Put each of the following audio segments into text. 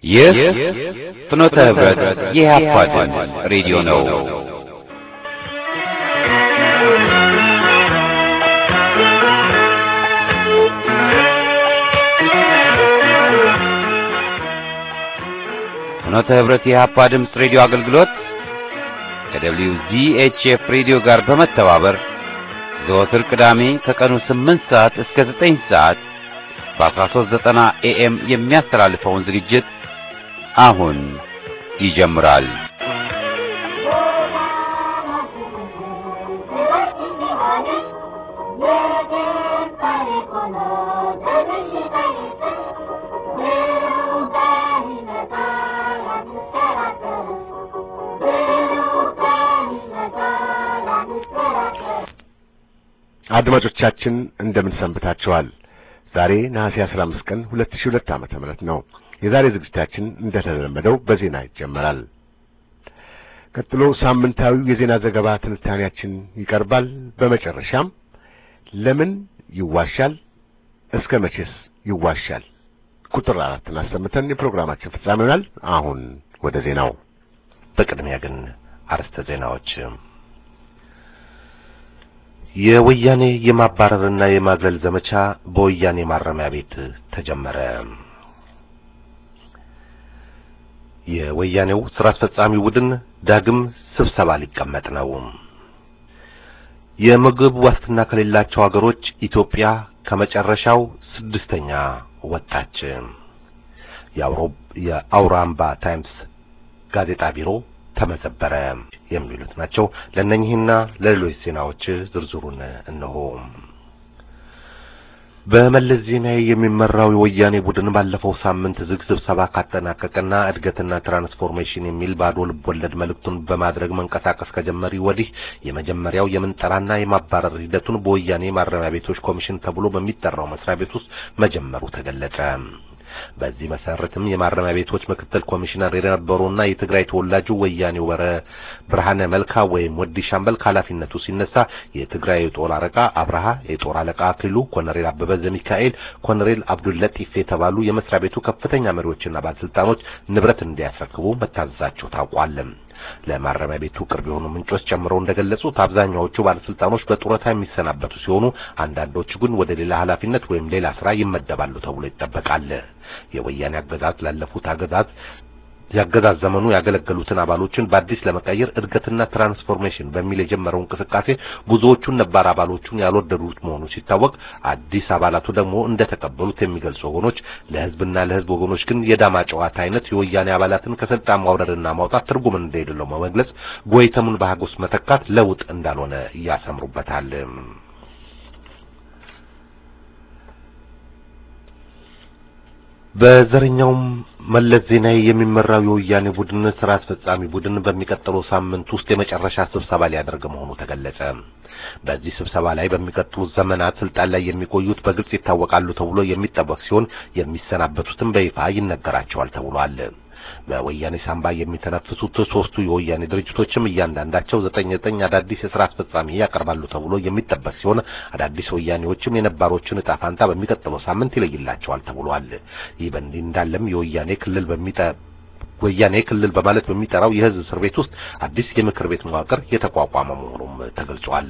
ይህ ፍኖተ ህብረት የኢህአፓ ድምፅ ሬዲዮ ነው። ፍኖተ ህብረት የኢህአፓ ድምፅ ሬዲዮ አገልግሎት ከደብሊው ዚኤችኤፍ ሬዲዮ ጋር በመተባበር ዘወትር ቅዳሜ ከቀኑ 8 ሰዓት እስከ 9 ሰዓት በ1390 ኤኤም የሚያስተላልፈውን ዝግጅት አሁን ይጀምራል። አድማጮቻችን እንደምን ሰንብታችኋል? ዛሬ ነሐሴ 15 ቀን 2002 ዓመተ ምህረት ነው። የዛሬ ዝግጅታችን እንደተለመደው በዜና ይጀመራል። ቀጥሎ ሳምንታዊው የዜና ዘገባ ትንታኔያችን ይቀርባል። በመጨረሻም ለምን ይዋሻል? እስከ መቼስ ይዋሻል? ቁጥር አራትን አሰምተን የፕሮግራማችን ፍጻሜ ይሆናል። አሁን ወደ ዜናው። በቅድሚያ ግን አርዕስተ ዜናዎች የወያኔ የማባረርና የማግለል ዘመቻ በወያኔ ማረሚያ ቤት ተጀመረ። የወያኔው ስራ አስፈጻሚ ቡድን ዳግም ስብሰባ ሊቀመጥ ነው። የምግብ ዋስትና ከሌላቸው ሀገሮች ኢትዮጵያ ከመጨረሻው ስድስተኛ ወጣች። የአውራምባ ታይምስ ጋዜጣ ቢሮ ተመዘበረ። የሚሉት ናቸው። ለእነኚህና ለሌሎች ዜናዎች ዝርዝሩን እነሆ። በመለስ ዜናዊ የሚመራው የወያኔ ቡድን ባለፈው ሳምንት ዝግ ስብሰባ ካጠናቀቀና እድገትና ትራንስፎርሜሽን የሚል ባዶ ልቦለድ መልእክቱን በማድረግ መንቀሳቀስ ከጀመሪ ወዲህ የመጀመሪያው የምንጠራና የማባረር ሂደቱን በወያኔ ማረሚያ ቤቶች ኮሚሽን ተብሎ በሚጠራው መስሪያ ቤት ውስጥ መጀመሩ ተገለጸ። በዚህ መሰረትም የማረሚያ ቤቶች ምክትል ኮሚሽነር የነበሩና የትግራይ ተወላጁ ወያኔው ወረ ብርሃነ መልካ ወይም ወዲ ሻምበል ከኃላፊነቱ ሲነሳ የትግራይ የጦር አለቃ አብርሃ፣ የጦር አለቃ አክሊሉ፣ ኮሎኔል አበበ ዘሚካኤል፣ ኮሎኔል አብዱል ለጢፍ የተባሉ የመስሪያ ቤቱ ከፍተኛ መሪዎችና ባለስልጣኖች ንብረት እንዲያስረክቡ መታዘዛቸው ታውቋል። ለማረሚያ ቤቱ ቅርብ የሆኑ ምንጮች ጨምረው እንደገለጹት አብዛኛዎቹ ባለስልጣኖች በጡረታ የሚሰናበቱ ሲሆኑ አንዳንዶቹ ግን ወደ ሌላ ኃላፊነት ወይም ሌላ ስራ ይመደባሉ ተብሎ ይጠበቃል። የወያኔ አገዛዝ ላለፉት አገዛዝ የአገዛዝ ዘመኑ ያገለገሉትን አባሎችን በአዲስ ለመቀየር እድገትና ትራንስፎርሜሽን በሚል የጀመረው እንቅስቃሴ ብዙዎቹን ነባር አባሎቹን ያልወደዱት መሆኑ ሲታወቅ አዲስ አባላቱ ደግሞ እንደተቀበሉት የሚገልጹ ወገኖች ለህዝብና ለህዝብ ወገኖች ግን የዳማ ጨዋታ አይነት የወያኔ አባላትን ከስልጣን ማውረድና ማውጣት ትርጉም እንደሌለው በመግለጽ ጎይተሙን በሀጎስ መተካት ለውጥ እንዳልሆነ እያሰምሩበታል። በዘረኛውም መለስ ዜናዊ የሚመራው የወያኔ ቡድን ስራ አስፈጻሚ ቡድን በሚቀጥለው ሳምንት ውስጥ የመጨረሻ ስብሰባ ሊያደርግ መሆኑ ተገለጸ። በዚህ ስብሰባ ላይ በሚቀጥሉት ዘመናት ስልጣን ላይ የሚቆዩት በግልጽ ይታወቃሉ ተብሎ የሚጠበቅ ሲሆን የሚሰናበቱትም በይፋ ይነገራቸዋል ተብሏል። በወያኔ ሳምባ የሚተነፍሱት ሶስቱ የወያኔ ድርጅቶችም እያንዳንዳቸው ዘጠኝ ዘጠኝ አዳዲስ የስራ አስፈጻሚ ያቀርባሉ ተብሎ የሚጠበቅ ሲሆን አዳዲስ ወያኔዎችም የነባሮችን ዕጣ ፋንታ በሚቀጥለው ሳምንት ይለይላቸዋል ተብሏል። ይህ በእንዲህ እንዳለም የወያኔ ክልል በሚጠ ወያኔ ክልል በማለት በሚጠራው የህዝብ እስር ቤት ውስጥ አዲስ የምክር ቤት መዋቅር የተቋቋመ መሆኑም ተገልጿል።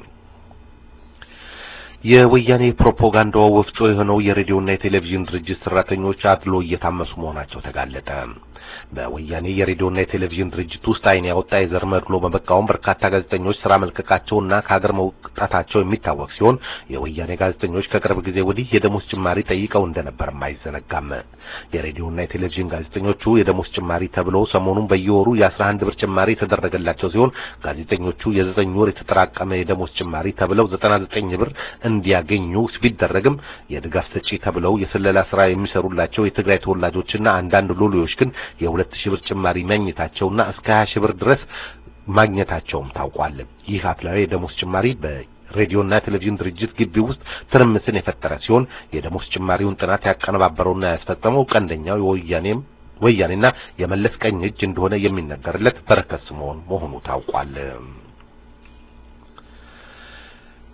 የወያኔ ፕሮፓጋንዳ ወፍጮ የሆነው የሬዲዮና የቴሌቪዥን ድርጅት ሰራተኞች አድሎ እየታመሱ መሆናቸው ተጋለጠ። በወያኔ የሬዲዮና የቴሌቪዥን ድርጅት ውስጥ ዓይን ያወጣ የዘር መድሎ በመቃወም በርካታ ጋዜጠኞች ስራ መልቀቃቸውና ከሀገር መውጣታቸው የሚታወቅ ሲሆን የወያኔ ጋዜጠኞች ከቅርብ ጊዜ ወዲህ የደሞዝ ጭማሪ ጠይቀው እንደነበርም አይዘነጋም። የሬዲዮና የቴሌቪዥን ጋዜጠኞቹ የደሞዝ ጭማሪ ተብለው ሰሞኑን በየወሩ የአስራ አንድ ብር ጭማሪ የተደረገላቸው ሲሆን ጋዜጠኞቹ የዘጠኝ ወር የተጠራቀመ የደሞዝ ጭማሪ ተብለው ዘጠና ዘጠኝ ብር እንዲያገኙ ቢደረግም የድጋፍ ሰጪ ተብለው የስለላ ስራ የሚሰሩላቸው የትግራይ ተወላጆችና አንዳንድ ሎሌዎች ግን የሁለት ሺህ ብር ጭማሪ ማግኘታቸውና እስከ 20 ሺህ ብር ድረስ ማግኘታቸውም ታውቋል። ይህ አፍላዊ የደሞዝ ጭማሪ በሬዲዮና ቴሌቪዥን ድርጅት ግቢ ውስጥ ትርምስን የፈጠረ ሲሆን የደሞዝ ጭማሪውን ጥናት ያቀነባበረውና ያስፈጸመው ቀንደኛው የወያኔም ወያኔና የመለስ ቀኝ እጅ እንደሆነ የሚነገርለት በረከት ስምዖን መሆኑ ታውቋል።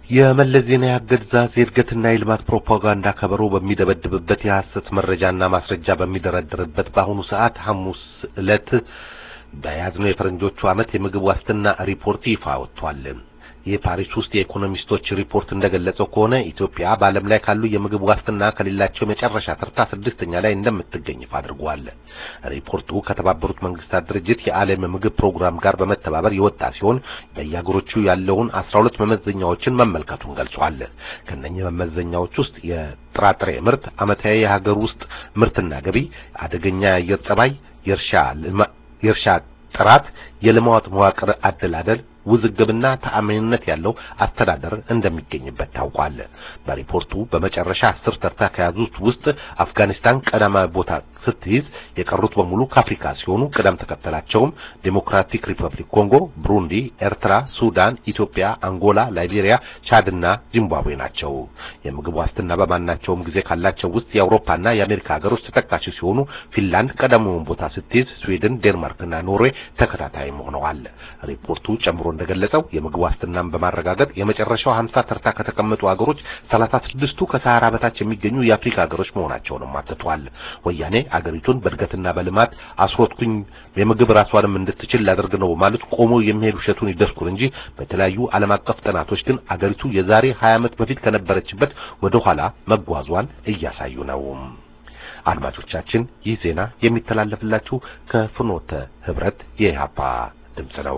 የመለስ ዜናዊ አገዛዝ የእድገትና የልማት ፕሮፓጋንዳ ከበሮ በሚደበድብበት የሐሰት መረጃና ማስረጃ በሚደረድርበት በአሁኑ ሰዓት ሐሙስ ዕለት በያዝነው የፈረንጆቹ ዓመት የምግብ ዋስትና ሪፖርት ይፋ ወጥቷል። የፓሪስ ውስጥ የኢኮኖሚስቶች ሪፖርት እንደገለጸው ከሆነ ኢትዮጵያ በዓለም ላይ ካሉ የምግብ ዋስትና ከሌላቸው የመጨረሻ ተርታ ስድስተኛ ላይ እንደምትገኝ ይፋ አድርጓል። ሪፖርቱ ከተባበሩት መንግስታት ድርጅት የዓለም ምግብ ፕሮግራም ጋር በመተባበር የወጣ ሲሆን በየአገሮቹ ያለውን አስራ ሁለት መመዘኛዎችን መመልከቱን ገልጿል። ከነኚህ መመዘኛዎች ውስጥ የጥራጥሬ ምርት፣ ዓመታዊ የሀገር ውስጥ ምርትና ገቢ፣ አደገኛ የአየር ጸባይ፣ የእርሻ የእርሻ ጥራት፣ የልማት መዋቅር አደላደል ውዝግብና ተአማኒነት ያለው አስተዳደር እንደሚገኝበት ታውቋል። በሪፖርቱ በመጨረሻ አስር ተርታ ከያዙት ውስጥ አፍጋኒስታን ቀዳማዊ ቦታ ስትይዝ የቀሩት በሙሉ ከአፍሪካ ሲሆኑ ቅደም ተከተላቸውም ዴሞክራቲክ ሪፐብሊክ ኮንጎ፣ ብሩንዲ፣ ኤርትራ፣ ሱዳን፣ ኢትዮጵያ፣ አንጎላ፣ ላይቤሪያ፣ ቻድና ዚምባብዌ ናቸው። የምግብ ዋስትና በማናቸውም ጊዜ ካላቸው ውስጥ የአውሮፓና የአሜሪካ ሀገሮች ተጠቃሽ ሲሆኑ ፊንላንድ ቀዳሚውን ቦታ ስትይዝ፣ ስዊድን፣ ዴንማርክና ኖርዌይ ተከታታይ ሆነዋል። ሪፖርቱ ጨምሮ እንደገለጸው የምግብ ዋስትናን በማረጋገጥ የመጨረሻው 50 ተርታ ከተቀመጡ ሀገሮች 36ቱ ከሰሃራ በታች የሚገኙ የአፍሪካ ሀገሮች መሆናቸውንም አትቷል። ወያኔ አገሪቱን በእድገትና በልማት አስሮትኩኝ የምግብ ራሷንም እንድትችል ላደርግ ነው ማለት ቆሞ የሚሄድ ውሸቱን ይደርኩር እንጂ በተለያዩ ዓለም አቀፍ ጥናቶች ግን አገሪቱ የዛሬ 20 ዓመት በፊት ከነበረችበት ወደ ኋላ መጓዟን እያሳዩ ነው። አድማጮቻችን ይህ ዜና የሚተላለፍላችሁ ከፍኖተ ህብረት የኢህአፓ ድምጽ ነው።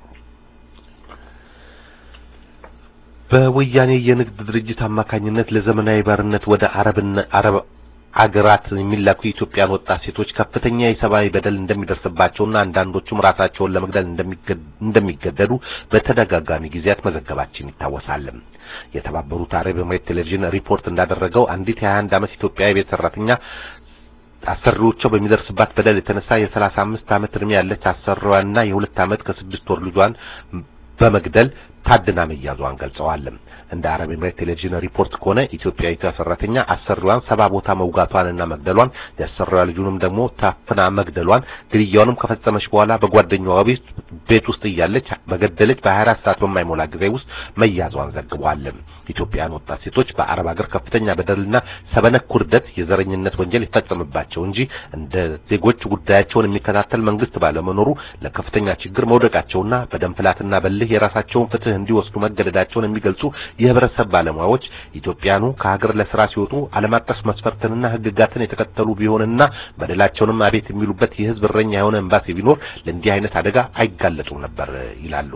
በወያኔ የንግድ ድርጅት አማካኝነት ለዘመናዊ ባርነት ወደ አረብና አረብ አገራት የሚላኩ የኢትዮጵያን ወጣት ሴቶች ከፍተኛ የሰብአዊ በደል እንደሚደርስባቸውና አንዳንዶቹም ራሳቸውን ለመግደል እንደሚገደዱ በተደጋጋሚ ጊዜያት መዘገባችን ይታወሳል። የተባበሩት አረብ ኤምሬት ቴሌቪዥን ሪፖርት እንዳደረገው አንዲት የ21 ዓመት ኢትዮጵያዊ ቤት ሰራተኛ አሰሪዎቿ በሚደርስባት በደል የተነሳ የሰላሳ አምስት ዓመት ዕድሜ ያለች አሰሪዋና የሁለት ዓመት ከስድስት ወር ልጇን በመግደል ታድና መያዟን ገልጸዋል። እንደ አረብ ኤምሬት ቴሌቪዥን ሪፖርት ከሆነ ኢትዮጵያዊቷ ሰራተኛ አሰሪዋን ሰባ ቦታ መውጋቷንና መግደሏን የአሰሪዋ ልጁንም ደግሞ ታፍና መግደሏን ግድያውንም ከፈጸመች በኋላ በጓደኛዋ ቤት ቤት ውስጥ እያለች በገደለች በ24 ሰዓት በማይሞላ ጊዜ ውስጥ መያዟን ዘግቧል። ኢትዮጵያን ወጣት ሴቶች በአረብ ሀገር ከፍተኛ በደልና ሰበነክ ውርደት፣ የዘረኝነት ወንጀል ይፈጸምባቸው እንጂ እንደ ዜጎች ጉዳያቸውን የሚከታተል መንግስት ባለመኖሩ ለከፍተኛ ችግር መውደቃቸውና በደም ፍላትና በልህ የራሳቸውን ፍትህ እንዲወስዱ መገደዳቸውን የሚገልጹ የህብረተሰብ ባለሙያዎች ኢትዮጵያኑ ከሀገር ለስራ ሲወጡ ዓለም አቀፍ መስፈርትንና ህግጋትን የተከተሉ ቢሆንና በደላቸውንም አቤት የሚሉበት የህዝብ እረኛ የሆነ ኤምባሲ ቢኖር ለእንዲህ አይነት አደጋ አይጋለጡም ነበር ይላሉ።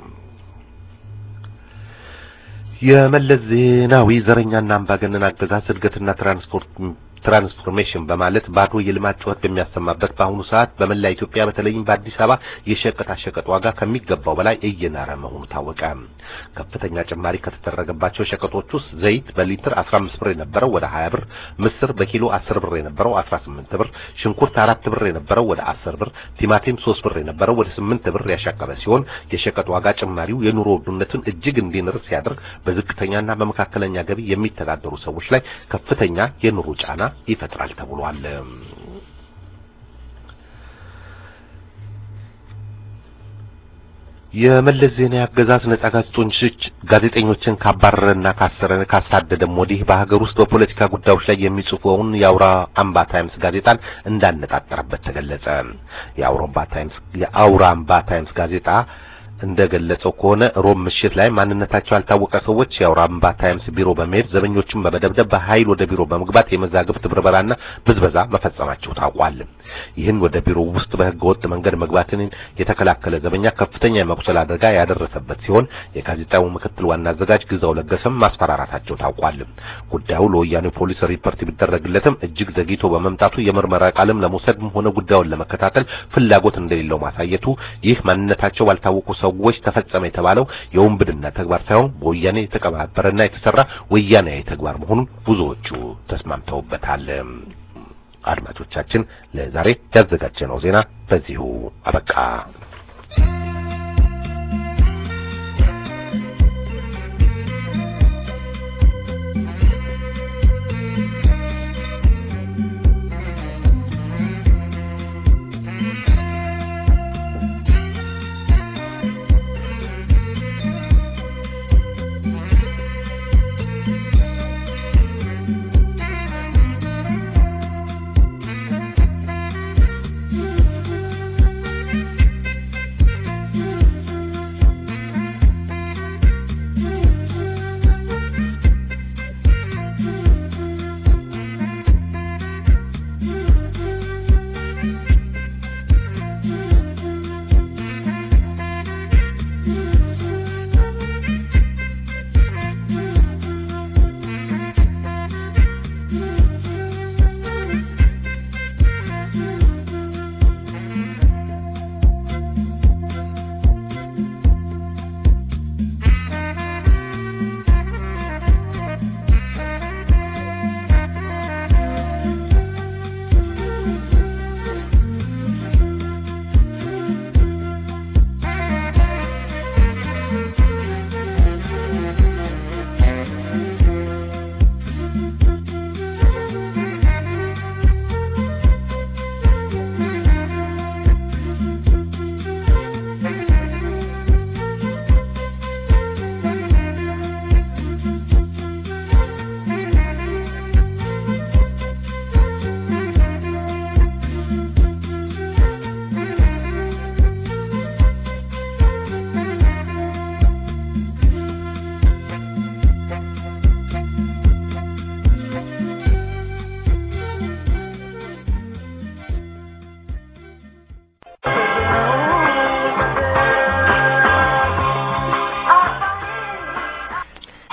የመለስ ዜናዊ ዘረኛና አምባገነን አገዛዝ እድገትና ትራንስፖርት ትራንስፎርሜሽን በማለት ባዶ የልማት ጩኸት በሚያሰማበት በአሁኑ ሰዓት በመላ ኢትዮጵያ በተለይም በአዲስ አበባ የሸቀጣ ሸቀጥ ዋጋ ከሚገባው በላይ እየናረ መሆኑ ታወቀ። ከፍተኛ ጭማሪ ከተደረገባቸው ሸቀጦች ውስጥ ዘይት በሊትር 15 ብር የነበረው ወደ 20 ብር፣ ምስር በኪሎ 10 ብር የነበረው 18 ብር፣ ሽንኩርት 4 ብር የነበረው ወደ 10 ብር፣ ቲማቲም 3 ብር የነበረው ወደ 8 ብር ያሻቀበ ሲሆን የሸቀጥ ዋጋ ጭማሪው የኑሮ ውድነትን እጅግ እንዲንር ሲያደርግ በዝቅተኛና በመካከለኛ ገቢ የሚተዳደሩ ሰዎች ላይ ከፍተኛ የኑሮ ጫና ይፈጥራል ተብሏል። የመለስ ዜናዊ አገዛዝ ነጻ ጋዜጠኞች ጋዜጠኞችን ካባረረና ካሰረ ካሳደደም ወዲህ በሀገር ውስጥ በፖለቲካ ጉዳዮች ላይ የሚጽፈውን የአውራ አምባ ታይምስ ጋዜጣን እንዳነጣጠረበት ተገለጸ። የአውራ አምባ ታይምስ የአውራ አምባ ታይምስ ጋዜጣ እንደገለጸው ከሆነ ሮብ ምሽት ላይ ማንነታቸው ያልታወቀ ሰዎች የአውራምባ ታይምስ ቢሮ በመሄድ ዘበኞችን በመደብደብ በኃይል ወደ ቢሮ በመግባት የመዛግብት ብርበራና ብዝበዛ መፈጸማቸው ታውቋል። ይህን ወደ ቢሮ ውስጥ በሕገ ወጥ መንገድ መግባትን የተከላከለ ዘበኛ ከፍተኛ የመቁሰል አደጋ ያደረሰበት ሲሆን የጋዜጣው ምክትል ዋና አዘጋጅ ግዛው ለገሰም ማስፈራራታቸው ታውቋል። ጉዳዩ ለወያኔ ፖሊስ ሪፖርት ቢደረግለትም እጅግ ዘግይቶ በመምጣቱ የምርመራ ቃልም ለመውሰድም ሆነ ጉዳዩን ለመከታተል ፍላጎት እንደሌለው ማሳየቱ ይህ ማንነታቸው ባልታወቁ ሰዎች ተፈጸመ የተባለው የውንብድና ተግባር ሳይሆን በወያኔ የተቀባበረና የተሰራ ወያኔያዊ ተግባር መሆኑን ብዙዎቹ ተስማምተውበታል። አድማጮቻችን ለዛሬ ያዘጋጀነው ዜና በዚሁ አበቃ።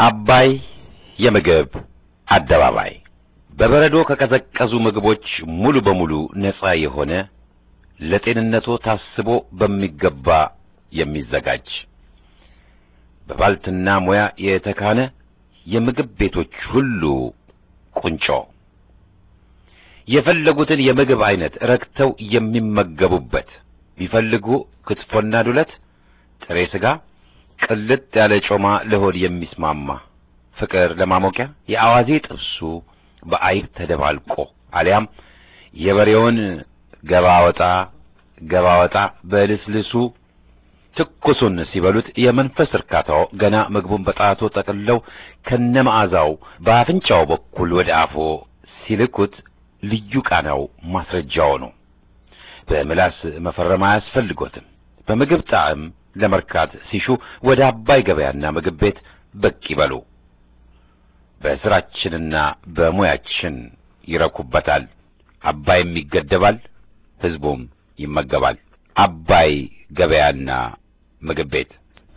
አባይ የምግብ አደባባይ በበረዶ ከቀዘቀዙ ምግቦች ሙሉ በሙሉ ነጻ የሆነ ለጤንነቶ ታስቦ በሚገባ የሚዘጋጅ በባልትና ሙያ የተካነ የምግብ ቤቶች ሁሉ ቁንጮ የፈለጉትን የምግብ አይነት ረክተው የሚመገቡበት ቢፈልጉ ክትፎና ዱለት፣ ጥሬ ስጋ፣ ቅልጥ ያለ ጮማ ለሆድ የሚስማማ ፍቅር ለማሞቂያ የአዋዜ ጥብሱ በአይብ ተደባልቆ አሊያም የበሬውን ገባ ወጣ ገባ ወጣ በልስልሱ ትኩሱን ሲበሉት የመንፈስ እርካታው ገና ምግቡን በጣቶ ጠቅልለው ከነመዓዛው በአፍንጫው በኩል ወደ አፎ ሲልኩት ልዩ ቃናው ማስረጃው ነው። በምላስ መፈረም አያስፈልጎትም። በምግብ ጣዕም ለመርካት ሲሹ ወደ አባይ ገበያና ምግብ ቤት ብቅ ይበሉ። በስራችንና በሙያችን ይረኩበታል። አባይም ይገደባል፣ ህዝቡም ይመገባል። አባይ ገበያና ምግብ ቤት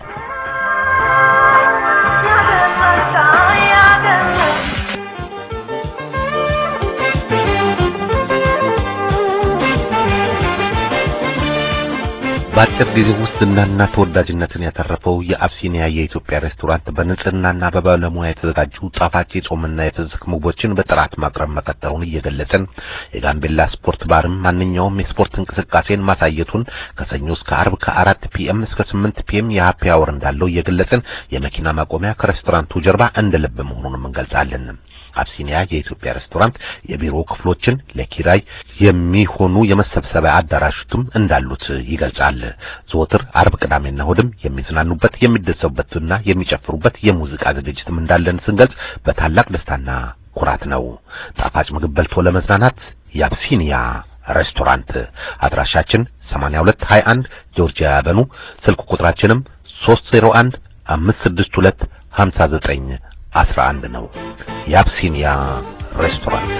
በአጭር ጊዜ ውስጥ ዝናና ተወዳጅነትን ያተረፈው የአብሲኒያ የኢትዮጵያ ሬስቶራንት በንጽህናና በባለሙያ የተዘጋጁ ጣፋጭ የጾምና የፍስክ ምግቦችን በጥራት ማቅረብ መቀጠሉን እየገለጽን የጋምቤላ ስፖርት ባርም ማንኛውም የስፖርት እንቅስቃሴን ማሳየቱን ከሰኞ እስከ አርብ ከአራት ፒኤም እስከ ስምንት ፒኤም የሀፒ አወር እንዳለው እየገለጽን የመኪና ማቆሚያ ከሬስቶራንቱ ጀርባ እንደ ልብ መሆኑንም እንገልጻለን። አብሲኒያ የኢትዮጵያ ሬስቶራንት የቢሮ ክፍሎችን ለኪራይ የሚሆኑ የመሰብሰቢያ አዳራሾችም እንዳሉት ይገልጻል። ዘወትር አርብ፣ ቅዳሜና እሑድም የሚዝናኑበት የሚደሰቡበትና የሚጨፍሩበት የሙዚቃ ዝግጅትም እንዳለን ስንገልጽ በታላቅ ደስታና ኩራት ነው። ጣፋጭ ምግብ በልቶ ለመዝናናት የአብሲኒያ ሬስቶራንት አድራሻችን 8221 ጆርጂያ ያበኑ ስልክ ቁጥራችንም 301 562 59 አስራ አንድ ነው። የአብሲኒያ ሬስቶራንት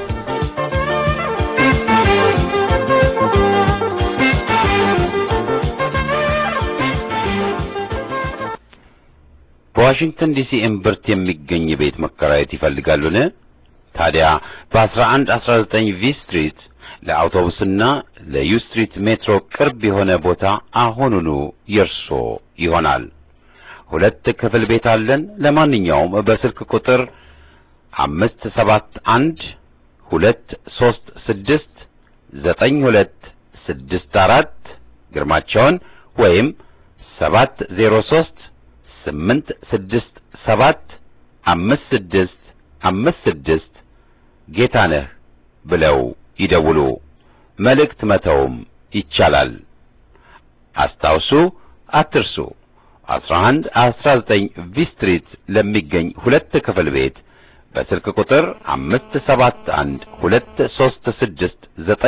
በዋሽንግተን ዲሲ እምብርት የሚገኝ ቤት መከራየት ይፈልጋሉን? ታዲያ በ1119 ቪ ስትሪት ለአውቶቡስና ለዩ ስትሪት ሜትሮ ቅርብ የሆነ ቦታ አሁኑኑ የርሶ ይሆናል። ሁለት ክፍል ቤት አለን። ለማንኛውም በስልክ ቁጥር አምስት ሰባት አንድ ሁለት ሶስት ስድስት ዘጠኝ ሁለት ስድስት አራት ግርማቸውን ወይም ሰባት ዜሮ ሶስት ስምንት ስድስት ሰባት አምስት ስድስት አምስት ስድስት ጌታነህ ብለው ይደውሉ። መልእክት መተውም ይቻላል። አስታውሱ፣ አትርሱ። 11 19 ቪ ስትሪት ለሚገኝ ሁለት ክፍል ቤት በስልክ ቁጥር 571 236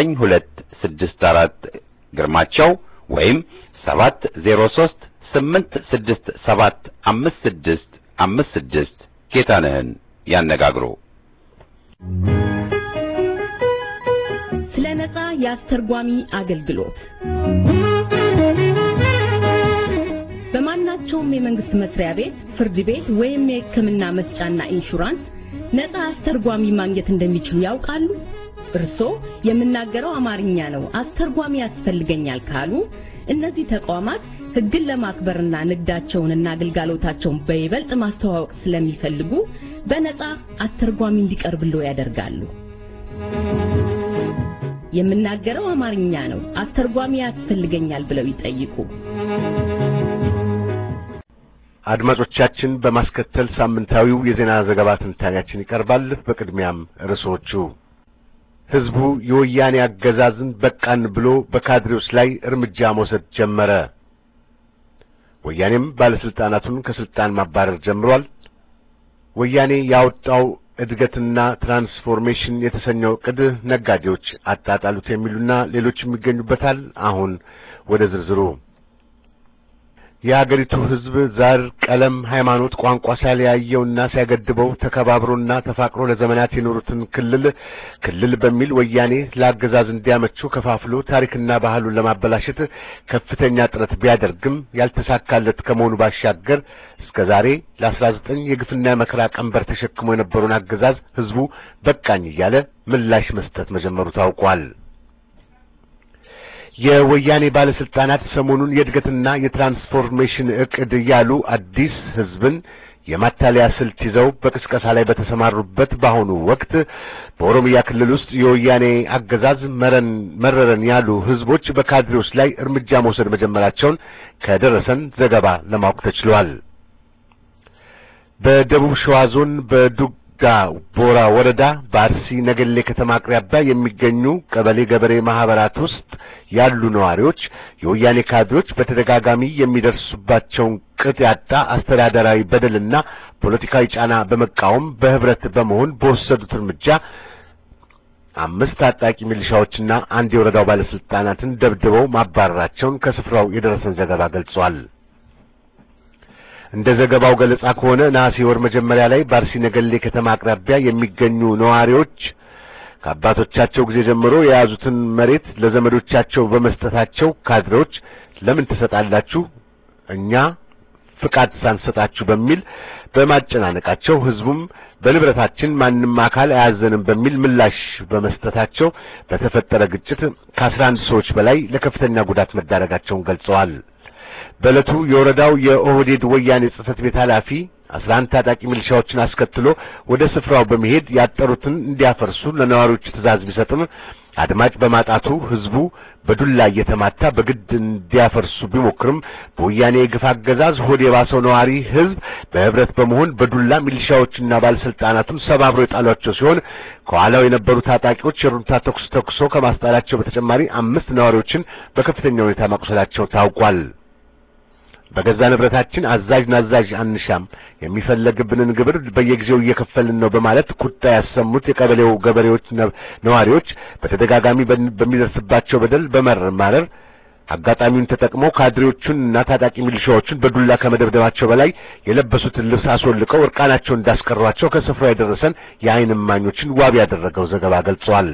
9264 ግርማቸው ወይም 703 867 56 56 ጌታነህን ያነጋግሩ። ስለ ነጻ የአስተርጓሚ አገልግሎት በማናቸውም የመንግስት መስሪያ ቤት፣ ፍርድ ቤት ወይም የሕክምና መስጫና ኢንሹራንስ ነጻ አስተርጓሚ ማግኘት እንደሚችሉ ያውቃሉ? እርስዎ የምናገረው አማርኛ ነው፣ አስተርጓሚ ያስፈልገኛል ካሉ እነዚህ ተቋማት ሕግን ለማክበርና ንግዳቸውንና አገልግሎታቸውን በይበልጥ ማስተዋወቅ ስለሚፈልጉ በነጻ አስተርጓሚ እንዲቀርብልዎ ያደርጋሉ። የምናገረው አማርኛ ነው፣ አስተርጓሚ ያስፈልገኛል ብለው ይጠይቁ። አድማጮቻችን በማስከተል ሳምንታዊው የዜና ዘገባ ትንታኔያችን ይቀርባል። በቅድሚያም ርዕሶቹ ህዝቡ የወያኔ አገዛዝን በቃን ብሎ በካድሬዎች ላይ እርምጃ መውሰድ ጀመረ። ወያኔም ባለስልጣናቱን ከስልጣን ማባረር ጀምሯል። ወያኔ ያወጣው እድገትና ትራንስፎርሜሽን የተሰኘው ዕቅድ ነጋዴዎች አጣጣሉት የሚሉና ሌሎችም ይገኙበታል። አሁን ወደ ዝርዝሩ የአገሪቱ ሕዝብ ዘር፣ ቀለም፣ ሃይማኖት፣ ቋንቋ ሳይለያየውና ሳይገድበው ተከባብሮና ተፋቅሮ ለዘመናት የኖሩትን ክልል ክልል በሚል ወያኔ ለአገዛዝ እንዲያመቹ ከፋፍሎ ታሪክና ባህሉን ለማበላሸት ከፍተኛ ጥረት ቢያደርግም ያልተሳካለት ከመሆኑ ባሻገር እስከ ዛሬ ለአስራ ዘጠኝ የግፍና የመከራ ቀንበር ተሸክሞ የነበረውን አገዛዝ ሕዝቡ በቃኝ እያለ ምላሽ መስጠት መጀመሩ ታውቋል። የወያኔ ባለስልጣናት ሰሞኑን የእድገትና የትራንስፎርሜሽን እቅድ እያሉ አዲስ ህዝብን የማታለያ ስልት ይዘው በቅስቀሳ ላይ በተሰማሩበት በአሁኑ ወቅት በኦሮሚያ ክልል ውስጥ የወያኔ አገዛዝ መረን መረረን ያሉ ህዝቦች በካድሬዎች ላይ እርምጃ መውሰድ መጀመራቸውን ከደረሰን ዘገባ ለማወቅ ተችሏል። በደቡብ ሸዋ ዞን በዱጋ ቦራ ወረዳ በአርሲ ነገሌ ከተማ አቅራቢያ የሚገኙ ቀበሌ ገበሬ ማህበራት ውስጥ ያሉ ነዋሪዎች የወያኔ ካድሬዎች በተደጋጋሚ የሚደርሱባቸውን ቅጥ ያጣ አስተዳደራዊ በደልና ፖለቲካዊ ጫና በመቃወም በህብረት በመሆን በወሰዱት እርምጃ አምስት ታጣቂ ሚሊሻዎችና አንድ የወረዳው ባለስልጣናትን ደብድበው ማባረራቸውን ከስፍራው የደረሰን ዘገባ ገልጿል። እንደ ዘገባው ገለጻ ከሆነ ነሐሴ ወር መጀመሪያ ላይ በአርሲ ነገሌ ከተማ አቅራቢያ የሚገኙ ነዋሪዎች ከአባቶቻቸው ጊዜ ጀምሮ የያዙትን መሬት ለዘመዶቻቸው በመስጠታቸው ካድሬዎች ለምን ትሰጣላችሁ እኛ ፍቃድ ሳንሰጣችሁ በሚል በማጨናነቃቸው ህዝቡም በንብረታችን ማንም አካል አያዘንም በሚል ምላሽ በመስጠታቸው በተፈጠረ ግጭት ከአስራ አንድ ሰዎች በላይ ለከፍተኛ ጉዳት መዳረጋቸውን ገልጸዋል። በዕለቱ የወረዳው የኦህዴድ ወያኔ ጽሕፈት ቤት ኃላፊ አስራ አንድ ታጣቂ ሚሊሻዎችን አስከትሎ ወደ ስፍራው በመሄድ ያጠሩትን እንዲያፈርሱ ለነዋሪዎቹ ትዕዛዝ ቢሰጥም አድማጭ በማጣቱ ህዝቡ በዱላ እየተማታ በግድ እንዲያፈርሱ ቢሞክርም በወያኔ የግፍ አገዛዝ ሆድ የባሰው ነዋሪ ህዝብ በህብረት በመሆን በዱላ ሚሊሻዎችና ባለስልጣናቱን ሰባብሮ የጣሏቸው ሲሆን ከኋላው የነበሩ ታጣቂዎች የሩምታ ተኩስ ተኩሶ ከማስጣላቸው በተጨማሪ አምስት ነዋሪዎችን በከፍተኛ ሁኔታ ማቁሰላቸው ታውቋል። በገዛ ንብረታችን አዛዥ ናዛዥ አንሻም፣ የሚፈለግብንን ግብር በየጊዜው እየከፈልን ነው በማለት ቁጣ ያሰሙት የቀበሌው ገበሬዎች ነዋሪዎች በተደጋጋሚ በሚደርስባቸው በደል በመረማረር አጋጣሚውን ተጠቅመው ካድሬዎቹን እና ታጣቂ ሚሊሻዎቹን በዱላ ከመደብደባቸው በላይ የለበሱትን ልብስ አስወልቀው እርቃናቸውን እንዳስቀሯቸው ከስፍራው የደረሰን የዓይን እማኞችን ዋቢ ያደረገው ዘገባ ገልጿል።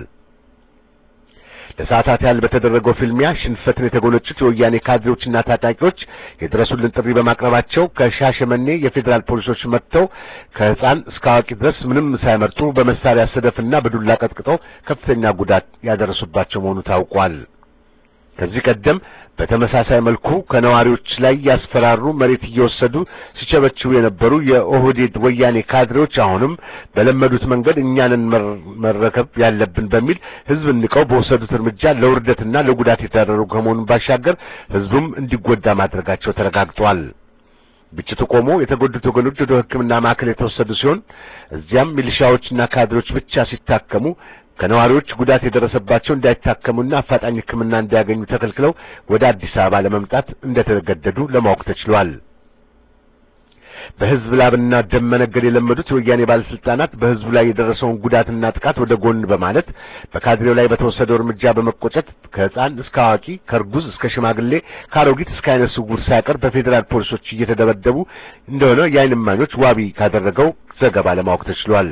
ለሰዓታት ያህል በተደረገው ፍልሚያ ሽንፈትን የተጎነጩት የወያኔ ካድሬዎችና ታጣቂዎች የድረሱልን ጥሪ በማቅረባቸው ከሻሸመኔ የፌዴራል ፖሊሶች መጥተው ከሕፃን እስከ አዋቂ ድረስ ምንም ሳይመርጡ በመሳሪያ ሰደፍና በዱላ ቀጥቅጠው ከፍተኛ ጉዳት ያደረሱባቸው መሆኑ ታውቋል። ከዚህ ቀደም በተመሳሳይ መልኩ ከነዋሪዎች ላይ ያስፈራሩ መሬት እየወሰዱ ሲቸበችቡ የነበሩ የኦህዴድ ወያኔ ካድሬዎች አሁንም በለመዱት መንገድ እኛንን መረከብ ያለብን በሚል ሕዝብ ንቀው በወሰዱት እርምጃ ለውርደትና ለጉዳት የተዳረጉ ከመሆኑን ባሻገር ሕዝቡም እንዲጎዳ ማድረጋቸው ተረጋግጧል። ግጭቱ ቆሞ የተጎዱት ወገኖች ወደ ሕክምና ማዕከል የተወሰዱ ሲሆን እዚያም ሚሊሻዎችና ካድሬዎች ብቻ ሲታከሙ ከነዋሪዎች ጉዳት የደረሰባቸው እንዳይታከሙና አፋጣኝ ሕክምና እንዲያገኙ ተከልክለው ወደ አዲስ አበባ ለመምጣት እንደተገደዱ ለማወቅ ተችሏል። በሕዝብ ላብና ደም መነገድ የለመዱት የወያኔ ባለስልጣናት በሕዝቡ ላይ የደረሰውን ጉዳትና ጥቃት ወደ ጎን በማለት በካድሬው ላይ በተወሰደው እርምጃ በመቆጨት ከሕፃን እስከ አዋቂ፣ ከእርጉዝ እስከ ሽማግሌ፣ ከአሮጊት እስከ አይነ ስውር ሳይቀር በፌዴራል ፖሊሶች እየተደበደቡ እንደሆነ የዓይን እማኞች ዋቢ ካደረገው ዘገባ ለማወቅ ተችሏል።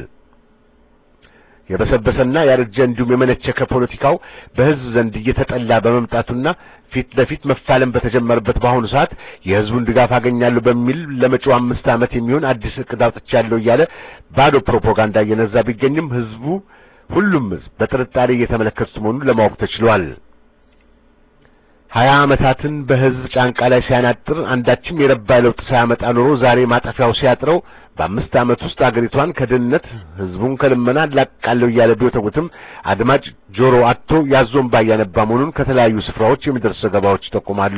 የበሰበሰና ያረጀ እንዲሁም የመነቸከ ፖለቲካው በሕዝብ ዘንድ እየተጠላ በመምጣቱና ፊት ለፊት መፋለም በተጀመረበት በአሁኑ ሰዓት የሕዝቡን ድጋፍ አገኛለሁ በሚል ለመጪው አምስት ዓመት የሚሆን አዲስ እቅድ አውጥቻለሁ እያለ ባዶ ፕሮፓጋንዳ እየነዛ ቢገኝም ሕዝቡ ሁሉም ሕዝብ በጥርጣሬ እየተመለከቱት መሆኑን ለማወቅ ተችሏል። ሀያ ዓመታትን በሕዝብ ጫንቃ ላይ ሲያናጥር አንዳችም የረባ ለውጥ ሳያመጣ ኖሮ ዛሬ ማጠፊያው ሲያጥረው በአምስት ዓመት ውስጥ አገሪቷን ከድህነት ሕዝቡን ከልመና ላቃለው እያለ ቢወተውትም አድማጭ ጆሮ አጥቶ ያዞንባ እያነባ መሆኑን ከተለያዩ ስፍራዎች የሚደርሱ ዘገባዎች ይጠቁማሉ።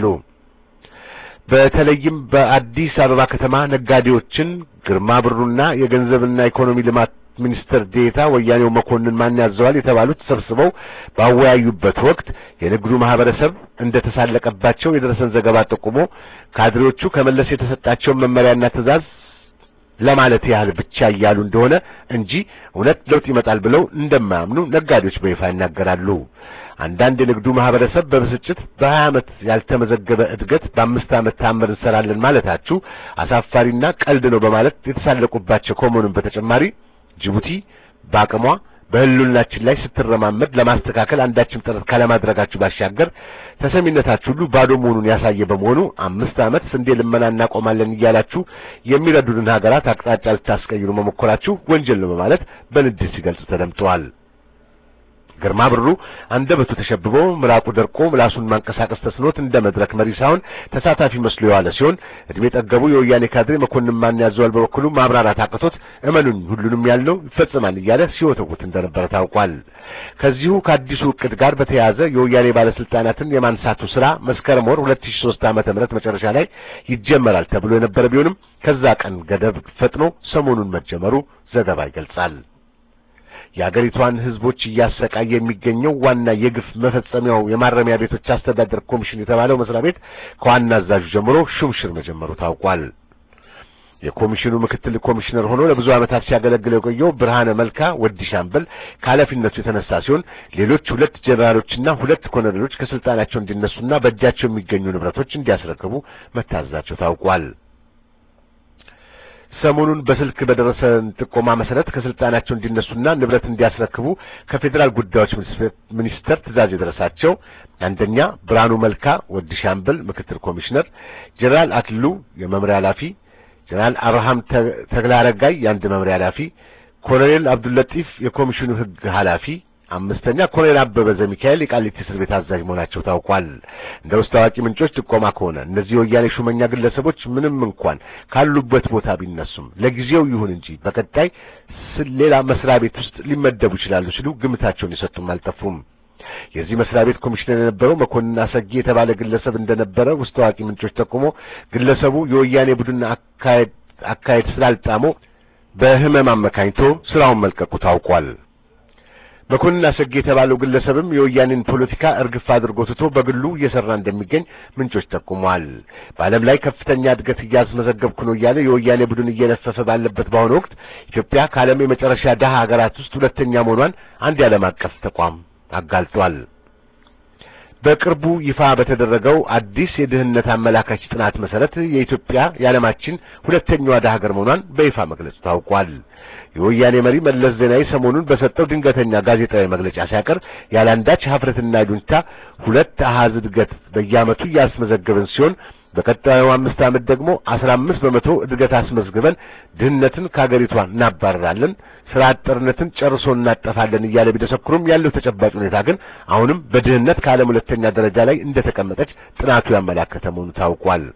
በተለይም በአዲስ አበባ ከተማ ነጋዴዎችን ግርማ ብሩና የገንዘብና ኢኮኖሚ ልማት ሚኒስትር ዴታ ወያኔው መኮንን ማን ያዘዋል የተባሉት ተሰብስበው ባወያዩበት ወቅት የንግዱ ማህበረሰብ እንደተሳለቀባቸው የደረሰን ዘገባ ጠቁሞ ካድሬዎቹ ከመለስ የተሰጣቸውን መመሪያና ትዕዛዝ ለማለት ያህል ብቻ እያሉ እንደሆነ እንጂ እውነት ለውጥ ይመጣል ብለው እንደማያምኑ ነጋዴዎች በይፋ ይናገራሉ። አንዳንድ የንግዱ ማህበረሰብ በብስጭት በሀያ ዓመት ያልተመዘገበ እድገት በአምስት ዓመት ታምር እንሰራለን ማለታችሁ አሳፋሪና ቀልድ ነው በማለት የተሳለቁባቸው ከመሆኑም በተጨማሪ ጅቡቲ በአቅሟ በህልውናችን ላይ ስትረማመድ ለማስተካከል አንዳችም ጥረት ካለማድረጋችሁ ባሻገር ተሰሚነታችሁ ሁሉ ባዶ መሆኑን ያሳየ በመሆኑ አምስት ዓመት ስንዴ ልመና እናቆማለን እያላችሁ የሚረዱንን ሀገራት አቅጣጫ ልታስቀይሩ መሞከራችሁ ወንጀል ነው በማለት በንዴት ሲገልጹ ተደምጠዋል። ግርማ ብሩ አንደበቱ ተሸብቦ ምራቁ ደርቆ ምላሱን ማንቀሳቀስ ተስኖት እንደ መድረክ መሪ ሳይሆን ተሳታፊ መስሎ የዋለ ሲሆን እድሜ ጠገቡ የወያኔ ካድሬ መኮንን ማን ያዘዋል በበኩሉ ማብራራት አቅቶት እመኑኝ ሁሉንም ያለው ይፈጽማል እያለ ሲወተውት እንደነበረ ታውቋል። ከዚሁ ከአዲሱ እቅድ ጋር በተያያዘ የወያኔ ባለስልጣናትን የማንሳቱ ስራ መስከረም ወር 2003 ዓመተ ምህረት መጨረሻ ላይ ይጀመራል ተብሎ የነበረ ቢሆንም ከዛ ቀን ገደብ ፈጥኖ ሰሞኑን መጀመሩ ዘገባ ይገልጻል። የአገሪቷን ህዝቦች እያሰቃየ የሚገኘው ዋና የግፍ መፈጸሚያው የማረሚያ ቤቶች አስተዳደር ኮሚሽን የተባለው መስሪያ ቤት ከዋና አዛዡ ጀምሮ ሹምሽር መጀመሩ ታውቋል። የኮሚሽኑ ምክትል ኮሚሽነር ሆኖ ለብዙ ዓመታት ሲያገለግል የቆየው ብርሃነ መልካ ወዲ ሻምበል ከኃላፊነቱ የተነሳ ሲሆን ሌሎች ሁለት ጀነራሎችና ሁለት ኮሎኔሎች ከስልጣናቸው እንዲነሱና በእጃቸው የሚገኙ ንብረቶች እንዲያስረክቡ መታዘዛቸው ታውቋል። ሰሞኑን በስልክ በደረሰን ጥቆማ መሰረት ከስልጣናቸው እንዲነሱና ንብረት እንዲያስረክቡ ከፌዴራል ጉዳዮች ሚኒስቴር ትዕዛዝ የደረሳቸው አንደኛ ብርሃኑ መልካ ወዲ ሻምበል ምክትል ኮሚሽነር፣ ጀነራል አክልሉ የመምሪያ ኃላፊ፣ ጀነራል አብርሃም ተግላረጋይ የአንድ መምሪያ ኃላፊ፣ ኮሎኔል አብዱልለጢፍ የኮሚሽኑ ህግ ኃላፊ አምስተኛ ኮሎኔል አበበ ዘሚካኤል የቃሊቲ እስር ቤት አዛዥ መሆናቸው ታውቋል። እንደ ውስጥ ታዋቂ ምንጮች ጥቆማ ከሆነ እነዚህ የወያኔ ሹመኛ ግለሰቦች ምንም እንኳን ካሉበት ቦታ ቢነሱም ለጊዜው ይሁን እንጂ በቀጣይ ሌላ መስሪያ ቤት ውስጥ ሊመደቡ ይችላሉ ሲሉ ግምታቸውን የሰጡም አልጠፉም። የዚህ መስሪያ ቤት ኮሚሽነር የነበረው መኮንን አሰጌ የተባለ ግለሰብ እንደነበረ ውስጥ ታዋቂ ምንጮች ጠቁሞ ግለሰቡ የወያኔ ቡድን አካሄድ አካሄድ ስላልጣመው በህመም አመካኝቶ ስራውን መልቀቁ ታውቋል። መኮንን አሰጌ የተባለው ግለሰብም የወያኔን ፖለቲካ እርግፍ አድርጎ ትቶ በግሉ እየሰራ እንደሚገኝ ምንጮች ጠቁመዋል። በዓለም ላይ ከፍተኛ እድገት እያስመዘገብኩ ነው እያለ የወያኔ ቡድን እየለፈፈ ባለበት በአሁኑ ወቅት ኢትዮጵያ ከዓለም የመጨረሻ ደሃ ሀገራት ውስጥ ሁለተኛ መሆኗን አንድ የዓለም አቀፍ ተቋም አጋልጧል። በቅርቡ ይፋ በተደረገው አዲስ የድህነት አመላካች ጥናት መሰረት የኢትዮጵያ የዓለማችን ሁለተኛዋ ደሃ ሀገር መሆኗን በይፋ መግለጹ ታውቋል። የወያኔ መሪ መለስ ዜናዊ ሰሞኑን በሰጠው ድንገተኛ ጋዜጣዊ መግለጫ ሲያቀርብ ያለአንዳች ሀፍረትና ጁንታ ሁለት አሃዝ እድገት በየዓመቱ እያስመዘገብን ሲሆን በቀጣዩ አምስት ዓመት ደግሞ አስራ አምስት በመቶ እድገት አስመዝግበን ድህነትን ከሀገሪቷ እናባረራለን፣ ስራ አጥነትን ጨርሶ እናጠፋለን እያለ ቢደሰክሩም ያለው ተጨባጭ ሁኔታ ግን አሁንም በድህነት ከዓለም ሁለተኛ ደረጃ ላይ እንደተቀመጠች ጥናቱ ያመላከተ መሆኑ ታውቋል።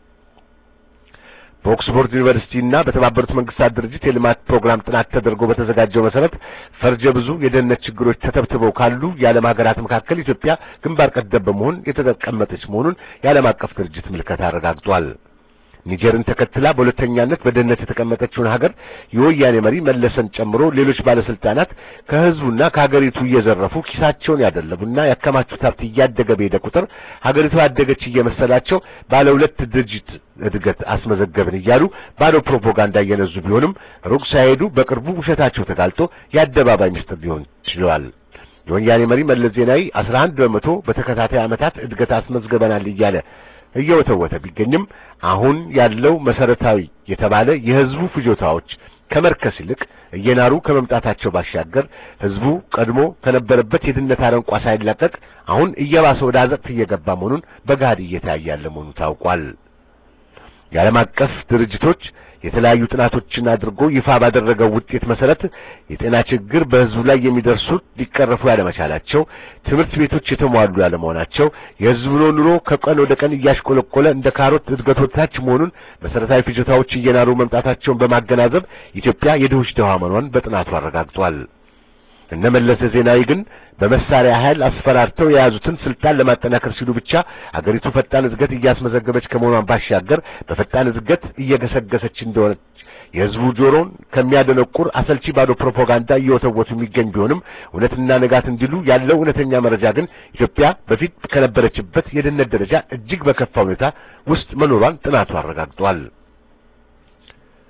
በኦክስፎርድ ዩኒቨርሲቲ እና በተባበሩት መንግስታት ድርጅት የልማት ፕሮግራም ጥናት ተደርጎ በተዘጋጀው መሰረት ፈርጀ ብዙ የደህንነት ችግሮች ተተብትበው ካሉ የዓለም ሀገራት መካከል ኢትዮጵያ ግንባር ቀደም በመሆን የተቀመጠች መሆኑን የዓለም አቀፍ ድርጅት ምልከታ አረጋግጧል። ኒጀርን ተከትላ በሁለተኛነት በድህነት የተቀመጠችውን ሀገር የወያኔ መሪ መለሰን ጨምሮ ሌሎች ባለስልጣናት ከህዝቡና ከሀገሪቱ እየዘረፉ ኪሳቸውን ያደለቡና ያከማቹት ሀብት እያደገ በሄደ ቁጥር ሀገሪቱ ያደገች እየመሰላቸው ባለ ሁለት ድርጅት እድገት አስመዘገብን እያሉ ባዶ ፕሮፓጋንዳ እየነዙ ቢሆንም ሩቅ ሳይሄዱ በቅርቡ ውሸታቸው ተጋልጦ የአደባባይ ምስጢር ሊሆን ችሏል። የወያኔ መሪ መለስ ዜናዊ 11 በመቶ በተከታታይ ዓመታት እድገት አስመዝግበናል እያለ እየወተወተ ቢገኝም አሁን ያለው መሰረታዊ የተባለ የህዝቡ ፍጆታዎች ከመርከስ ይልቅ እየናሩ ከመምጣታቸው ባሻገር ህዝቡ ቀድሞ ከነበረበት የድህነት አረንቋ ሳይላቀቅ አሁን እየባሰ ወደ አዘቅት እየገባ መሆኑን በገሃድ እየታየ ያለ መሆኑ ታውቋል። የዓለም አቀፍ ድርጅቶች የተለያዩ ጥናቶችን አድርጎ ይፋ ባደረገው ውጤት መሰረት የጤና ችግር በህዝቡ ላይ የሚደርሱት ሊቀረፉ ያለመቻላቸው፣ ትምህርት ቤቶች የተሟሉ ያለመሆናቸው፣ የህዝቡ ኑሮ ከቀን ወደ ቀን እያሽቆለቆለ እንደ ካሮት እድገት ወታች መሆኑን፣ መሰረታዊ ፍጆታዎች እየናሩ መምጣታቸውን በማገናዘብ ኢትዮጵያ የድሆች ድሃ መሆኗን በጥናቱ አረጋግጧል። እነ መለስ ዜናዊ ግን በመሳሪያ ኃይል አስፈራርተው የያዙትን ስልጣን ለማጠናከር ሲሉ ብቻ አገሪቱ ፈጣን እድገት እያስመዘገበች ከመሆኗን ባሻገር በፈጣን እድገት እየገሰገሰች እንደሆነች የህዝቡ ጆሮን ከሚያደነቁር አሰልቺ ባዶ ፕሮፓጋንዳ እየወተወቱ የሚገኝ ቢሆንም እውነትና ንጋት እንዲሉ ያለው እውነተኛ መረጃ ግን ኢትዮጵያ በፊት ከነበረችበት የድህነት ደረጃ እጅግ በከፋ ሁኔታ ውስጥ መኖሯን ጥናቱ አረጋግጧል።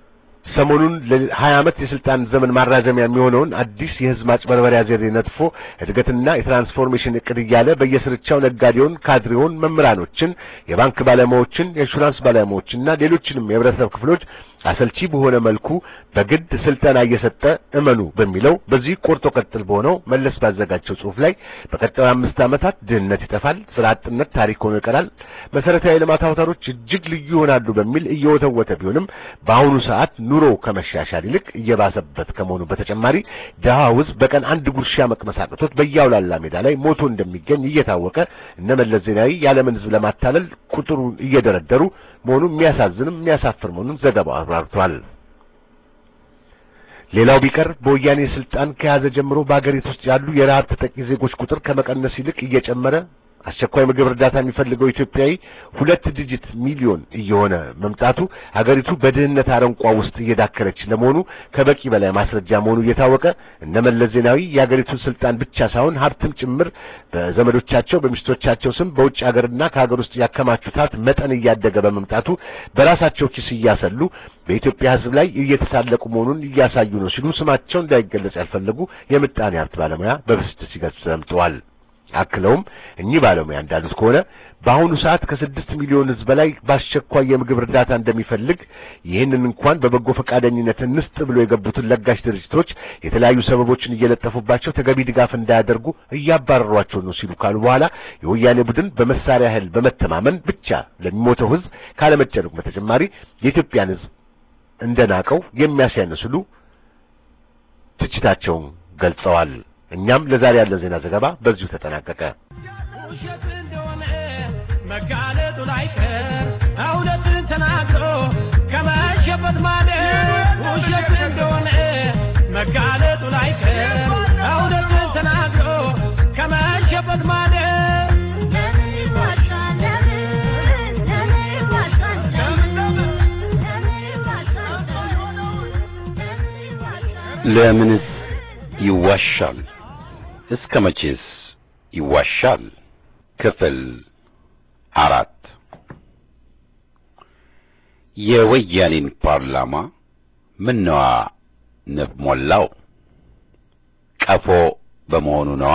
ሰሞኑን ለሀያ ዓመት የስልጣን ዘመን ማራዘሚያ የሚሆነውን አዲስ የህዝብ ማጭበርበሪያ ዘዴ ነጥፎ እድገትና የትራንስፎርሜሽን እቅድ እያለ በየስርቻው ነጋዴውን፣ ካድሬውን፣ መምህራኖችን፣ የባንክ ባለሙያዎችን፣ የኢንሹራንስ ባለሙያዎችና ሌሎችንም የህብረተሰብ ክፍሎች አሰልቺ በሆነ መልኩ በግድ ስልጠና እየሰጠ እመኑ በሚለው በዚህ ቆርጦ ቀጥል በሆነው መለስ ባዘጋጀው ጽሑፍ ላይ በቀጣዩ አምስት ዓመታት ድህነት ይጠፋል፣ ስራ አጥነት ታሪክ ሆኖ ይቀራል፣ መሰረታዊ የልማት አውታሮች እጅግ ልዩ ይሆናሉ በሚል እየወተወተ ቢሆንም በአሁኑ ሰዓት ኑሮ ከመሻሻል ይልቅ እየባሰበት ከመሆኑ በተጨማሪ ድሃው ህዝብ በቀን አንድ ጉርሻ መቅመስ አቅቶት በያውላላ ሜዳ ላይ ሞቶ እንደሚገኝ እየታወቀ እነ መለስ ዜናዊ የዓለምን ህዝብ ለማታለል ቁጥሩን እየደረደሩ መሆኑ የሚያሳዝንም የሚያሳፍር መሆኑን ዘገባው አብራርቷል። ሌላው ቢቀር በወያኔ ስልጣን ከያዘ ጀምሮ በአገሪቱ ውስጥ ያሉ የረሃብ ተጠቂ ዜጎች ቁጥር ከመቀነስ ይልቅ እየጨመረ አስቸኳይ ምግብ እርዳታ የሚፈልገው ኢትዮጵያዊ ሁለት ዲጂት ሚሊዮን እየሆነ መምጣቱ ሀገሪቱ በድህነት አረንቋ ውስጥ እየዳከረች ለመሆኑ ከበቂ በላይ ማስረጃ መሆኑ እየታወቀ እነ መለስ ዜናዊ የሀገሪቱን ስልጣን ብቻ ሳይሆን ሀብትም ጭምር በዘመዶቻቸው በሚስቶቻቸው ስም በውጭ ሀገርና ከሀገር ውስጥ ያከማቹት ሀብት መጠን እያደገ በመምጣቱ በራሳቸው ኪስ እያሰሉ በኢትዮጵያ ሕዝብ ላይ እየተሳለቁ መሆኑን እያሳዩ ነው ሲሉ ስማቸው እንዳይገለጽ ያልፈለጉ የምጣኔ ሀብት ባለሙያ በብስጭት ሲገልጹ ሰምተዋል። አክለውም እኚህ ባለሙያ እንዳሉት ከሆነ በአሁኑ ሰዓት ከስድስት ሚሊዮን ሕዝብ በላይ በአስቸኳይ የምግብ እርዳታ እንደሚፈልግ ይህንን እንኳን በበጎ ፈቃደኝነት እንስጥ ብሎ የገቡትን ለጋሽ ድርጅቶች የተለያዩ ሰበቦችን እየለጠፉባቸው ተገቢ ድጋፍ እንዳያደርጉ እያባረሯቸው ነው ሲሉ ካሉ በኋላ የወያኔ ቡድን በመሳሪያ ኃይል በመተማመን ብቻ ለሚሞተው ሕዝብ ካለመጨነቁ በተጨማሪ የኢትዮጵያን ሕዝብ እንደናቀው የሚያሳያንስሉ ትችታቸውን ገልጸዋል። እኛም ለዛሬ ያለን ዜና ዘገባ በዚሁ ተጠናቀቀ። ውሸት እንደሆነ መጋለጡ ላይቀር እውነትን ተናግሮ ከመሸበት ማደር ውሸት እንደሆነ መጋለጡ ላይቀር እውነትን ተናግሮ ከመሸበት ማደር ለምን ይዋሻል? ለምን ለምን ይዋሻል? ለምን ለምን ይዋሻል? ለምን ይዋሻል? ለምንስ ይዋሻል? እስከ መቼስ ይዋሻል? ክፍል አራት የወያኔን ፓርላማ ምነዋ ንብ ሞላው? ቀፎ በመሆኑ ነዋ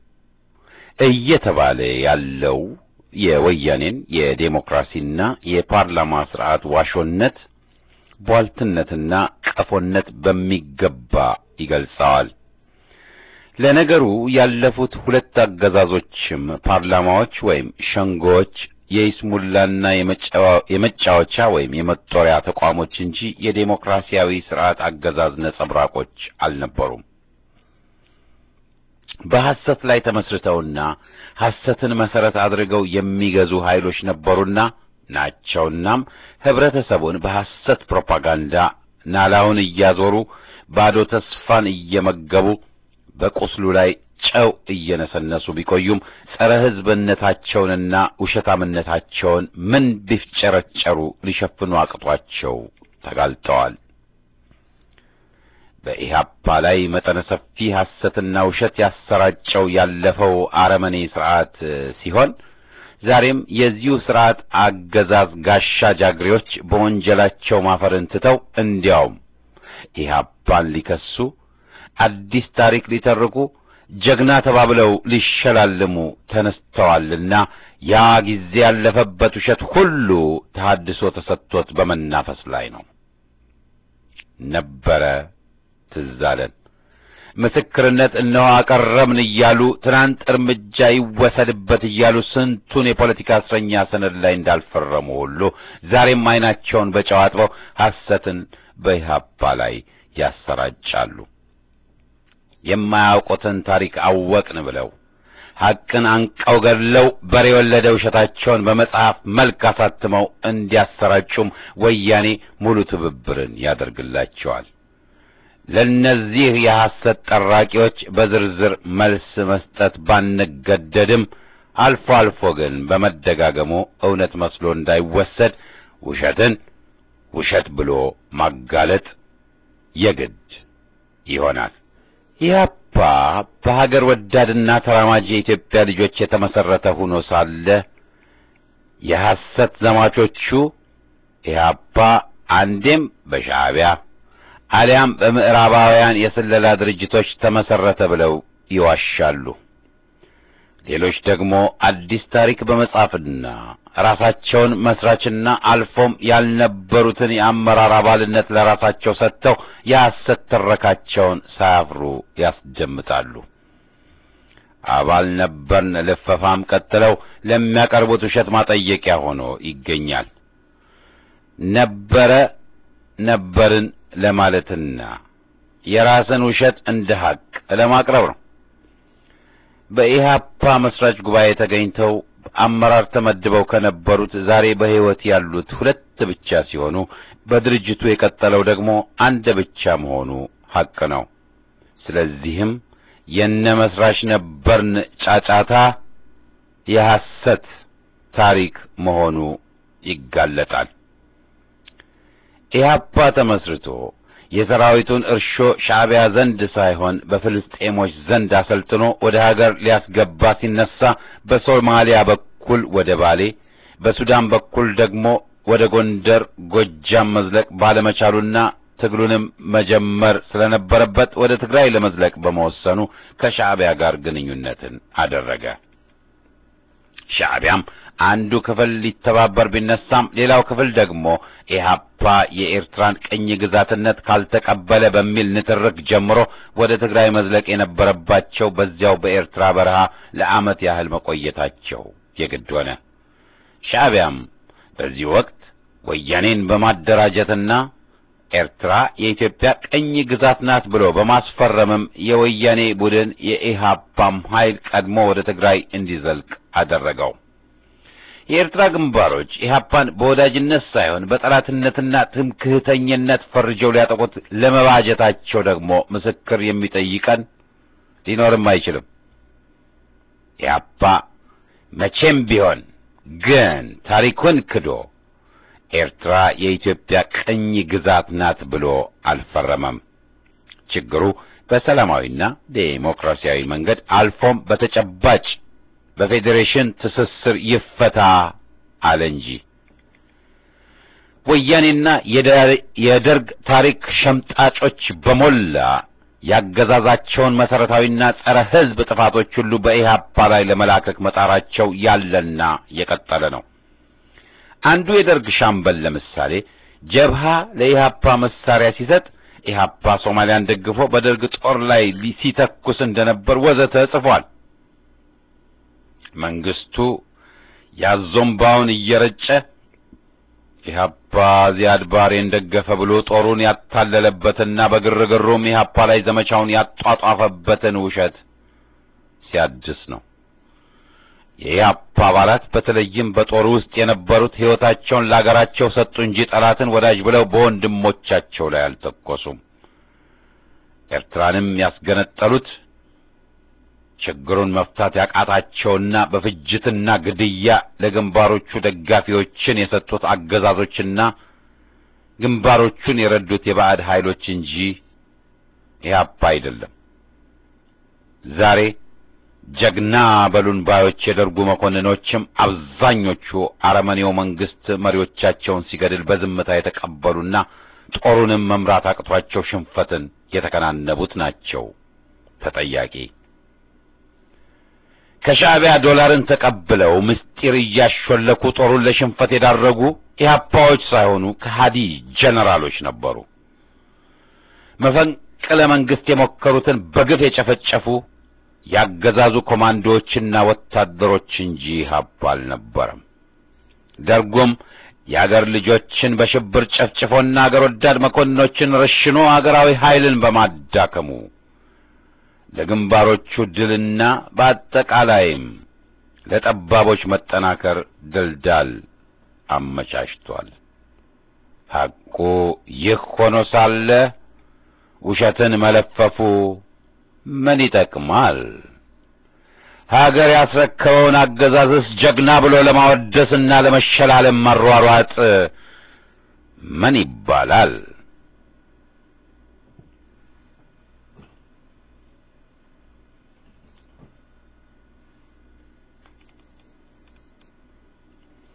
እየተባለ ያለው የወያኔን የዴሞክራሲና የፓርላማ ስርዓት ዋሾነት ቧልትነትና ቀፎነት በሚገባ ይገልጸዋል። ለነገሩ ያለፉት ሁለት አገዛዞችም ፓርላማዎች ወይም ሸንጎዎች የይስሙላና የመጫወቻ ወይም የመጦሪያ ተቋሞች እንጂ የዴሞክራሲያዊ ስርዓት አገዛዝ ነጸብራቆች አልነበሩም። በሐሰት ላይ ተመስርተውና ሐሰትን መሰረት አድርገው የሚገዙ ኃይሎች ነበሩና ናቸውናም ህብረተሰቡን በሐሰት ፕሮፓጋንዳ ናላውን እያዞሩ ባዶ ተስፋን እየመገቡ በቁስሉ ላይ ጨው እየነሰነሱ ቢቆዩም ጸረ ሕዝብነታቸውንና ውሸታምነታቸውን ምን ቢፍጨረጨሩ ሊሸፍኑ አቅቷቸው ተጋልጠዋል። በኢህአፓ ላይ መጠነ ሰፊ ሐሰትና ውሸት ያሰራጨው ያለፈው አረመኔ ስርዓት ሲሆን ዛሬም የዚሁ ስርዓት አገዛዝ ጋሻ ጃግሬዎች በወንጀላቸው ማፈርን ትተው እንዲያውም ኢህአፓን ሊከሱ አዲስ ታሪክ ሊተርኩ ጀግና ተባብለው ሊሸላልሙ ተነስተዋልና ያ ጊዜ ያለፈበት ውሸት ሁሉ ተሐድሶ ተሰጥቶት በመናፈስ ላይ ነው። ነበረ ትዝ አለን። ምስክርነት እነሆ አቀረብን እያሉ ትናንት እርምጃ ይወሰድበት እያሉ ስንቱን የፖለቲካ እስረኛ ሰነድ ላይ እንዳልፈረሙ ሁሉ ዛሬም ዓይናቸውን በጨው አጥበው ሐሰትን በኢህአፓ ላይ ያሰራጫሉ። የማያውቁትን ታሪክ አወቅን ብለው ሐቅን አንቀው ገድለው በሬ የወለደ ውሸታቸውን በመጽሐፍ መልክ አሳትመው እንዲያሰራጩም ወያኔ ሙሉ ትብብርን ያደርግላቸዋል። ለእነዚህ የሐሰት ጠራቂዎች በዝርዝር መልስ መስጠት ባንገደድም አልፎ አልፎ ግን በመደጋገሙ እውነት መስሎ እንዳይወሰድ ውሸትን ውሸት ብሎ ማጋለጥ የግድ ይሆናል። ኢህአፓ በሀገር ወዳድና ተራማጅ የኢትዮጵያ ልጆች የተመሰረተ ሆኖ ሳለ የሐሰት ዘማቾቹ ኢህአፓ አንዴም በሻዕቢያ አሊያም በምዕራባውያን የስለላ ድርጅቶች ተመሰረተ ብለው ይዋሻሉ። ሌሎች ደግሞ አዲስ ታሪክ በመጻፍና ራሳቸውን መስራችና አልፎም ያልነበሩትን የአመራር አባልነት ለራሳቸው ሰጥተው የሐሰት ትረካቸውን ሳያፍሩ ያስደምጣሉ። አባል ነበርን ልፈፋም ቀጥለው ለሚያቀርቡት ውሸት ማጠየቂያ ሆኖ ይገኛል። ነበረ ነበርን ለማለትና የራስን ውሸት እንደ ሐቅ ለማቅረብ ነው። በኢህአፓ መስራች ጉባኤ ተገኝተው አመራር ተመድበው ከነበሩት ዛሬ በሕይወት ያሉት ሁለት ብቻ ሲሆኑ በድርጅቱ የቀጠለው ደግሞ አንድ ብቻ መሆኑ ሐቅ ነው። ስለዚህም የነ መስራች ነበርን ጫጫታ የሐሰት ታሪክ መሆኑ ይጋለጣል። ኢህአፓ ተመስርቶ የሰራዊቱን እርሾ ሻዕቢያ ዘንድ ሳይሆን በፍልስጤሞች ዘንድ አሰልጥኖ ወደ ሀገር ሊያስገባ ሲነሳ በሶማሊያ በኩል ወደ ባሌ፣ በሱዳን በኩል ደግሞ ወደ ጎንደር፣ ጎጃም መዝለቅ ባለመቻሉና ትግሉንም መጀመር ስለነበረበት ወደ ትግራይ ለመዝለቅ በመወሰኑ ከሻዕቢያ ጋር ግንኙነትን አደረገ። ሻዕቢያም አንዱ ክፍል ሊተባበር ቢነሳም ሌላው ክፍል ደግሞ ኢህአፓ የኤርትራን ቅኝ ግዛትነት ካልተቀበለ በሚል ንትርክ ጀምሮ ወደ ትግራይ መዝለቅ የነበረባቸው በዚያው በኤርትራ በረሃ ለዓመት ያህል መቆየታቸው የግድ ሆነ። ሻዕቢያም በዚህ ወቅት ወያኔን በማደራጀትና ኤርትራ የኢትዮጵያ ቅኝ ግዛት ናት ብሎ በማስፈረምም የወያኔ ቡድን የኢህአፓም ኃይል ቀድሞ ወደ ትግራይ እንዲዘልቅ አደረገው። የኤርትራ ግንባሮች ኢህአፓን በወዳጅነት ሳይሆን በጠላትነትና ትምክህተኝነት ፈርጀው ሊያጠቁት ለመባጀታቸው ደግሞ ምስክር የሚጠይቀን ሊኖርም አይችልም። ኢህአፓ መቼም ቢሆን ግን ታሪኩን ክዶ ኤርትራ የኢትዮጵያ ቅኝ ግዛት ናት ብሎ አልፈረመም። ችግሩ በሰላማዊና ዴሞክራሲያዊ መንገድ አልፎም በተጨባጭ በፌዴሬሽን ትስስር ይፈታ አለ እንጂ ወያኔና የደርግ ታሪክ ሸምጣጮች በሞላ ያገዛዛቸውን መሰረታዊና ጸረ ሕዝብ ጥፋቶች ሁሉ በኢህአፓ ላይ ለመላከክ መጣራቸው ያለና የቀጠለ ነው። አንዱ የደርግ ሻምበል ለምሳሌ ጀብሃ ለኢህአፓ መሳሪያ ሲሰጥ ኢህአፓ ሶማሊያን ደግፎ በደርግ ጦር ላይ ሲተኩስ እንደነበር ወዘተ ጽፏል። መንግስቱ ያዞምባውን እየረጨ ኢህአፓ ዚያድ ባሬን ደገፈ ብሎ ጦሩን ያታለለበትና በግርግሩም ኢህአፓ ላይ ዘመቻውን ያጧጧፈበትን ውሸት ሲያድስ ነው። የኢህአፓ አባላት በተለይም በጦሩ ውስጥ የነበሩት ሕይወታቸውን ለአገራቸው ሰጡ እንጂ ጠላትን ወዳጅ ብለው በወንድሞቻቸው ላይ አልተኮሱም። ኤርትራንም ያስገነጠሉት ችግሩን መፍታት ያቃታቸውና በፍጅትና ግድያ ለግንባሮቹ ደጋፊዎችን የሰጡት አገዛዞችና ግንባሮቹን የረዱት የባዕድ ኃይሎች እንጂ ኢህአፓ አይደለም። ዛሬ ጀግና በሉን ባዮች የደርጉ መኮንኖችም አብዛኞቹ አረመኔው መንግስት መሪዎቻቸውን ሲገድል በዝምታ የተቀበሉና ጦሩንም መምራት አቅቷቸው ሽንፈትን የተከናነቡት ናቸው ተጠያቂ። ከሻዕቢያ ዶላርን ተቀብለው ምስጢር እያሾለኩ ጦሩን ለሽንፈት የዳረጉ ኢህአፓዎች ሳይሆኑ ከሃዲ ጀነራሎች ነበሩ። መፈንቅለ መንግስት የሞከሩትን በግፍ የጨፈጨፉ ያገዛዙ ኮማንዶዎችና ወታደሮች እንጂ ኢህአፓ አልነበረም። ደርጉም የአገር ልጆችን በሽብር ጨፍጭፎና አገር ወዳድ መኮንኖችን ረሽኖ አገራዊ ኃይልን በማዳከሙ ለግንባሮቹ ድልና በአጠቃላይም ለጠባቦች መጠናከር ድልዳል አመቻችቷል። ሐቁ ይህ ሆኖ ሳለ ውሸትን መለፈፉ ምን ይጠቅማል? ሀገር ያስረከበውን አገዛዝስ ጀግና ብሎ ለማወደስና ለመሸላለም መሯሯጥ ምን ይባላል?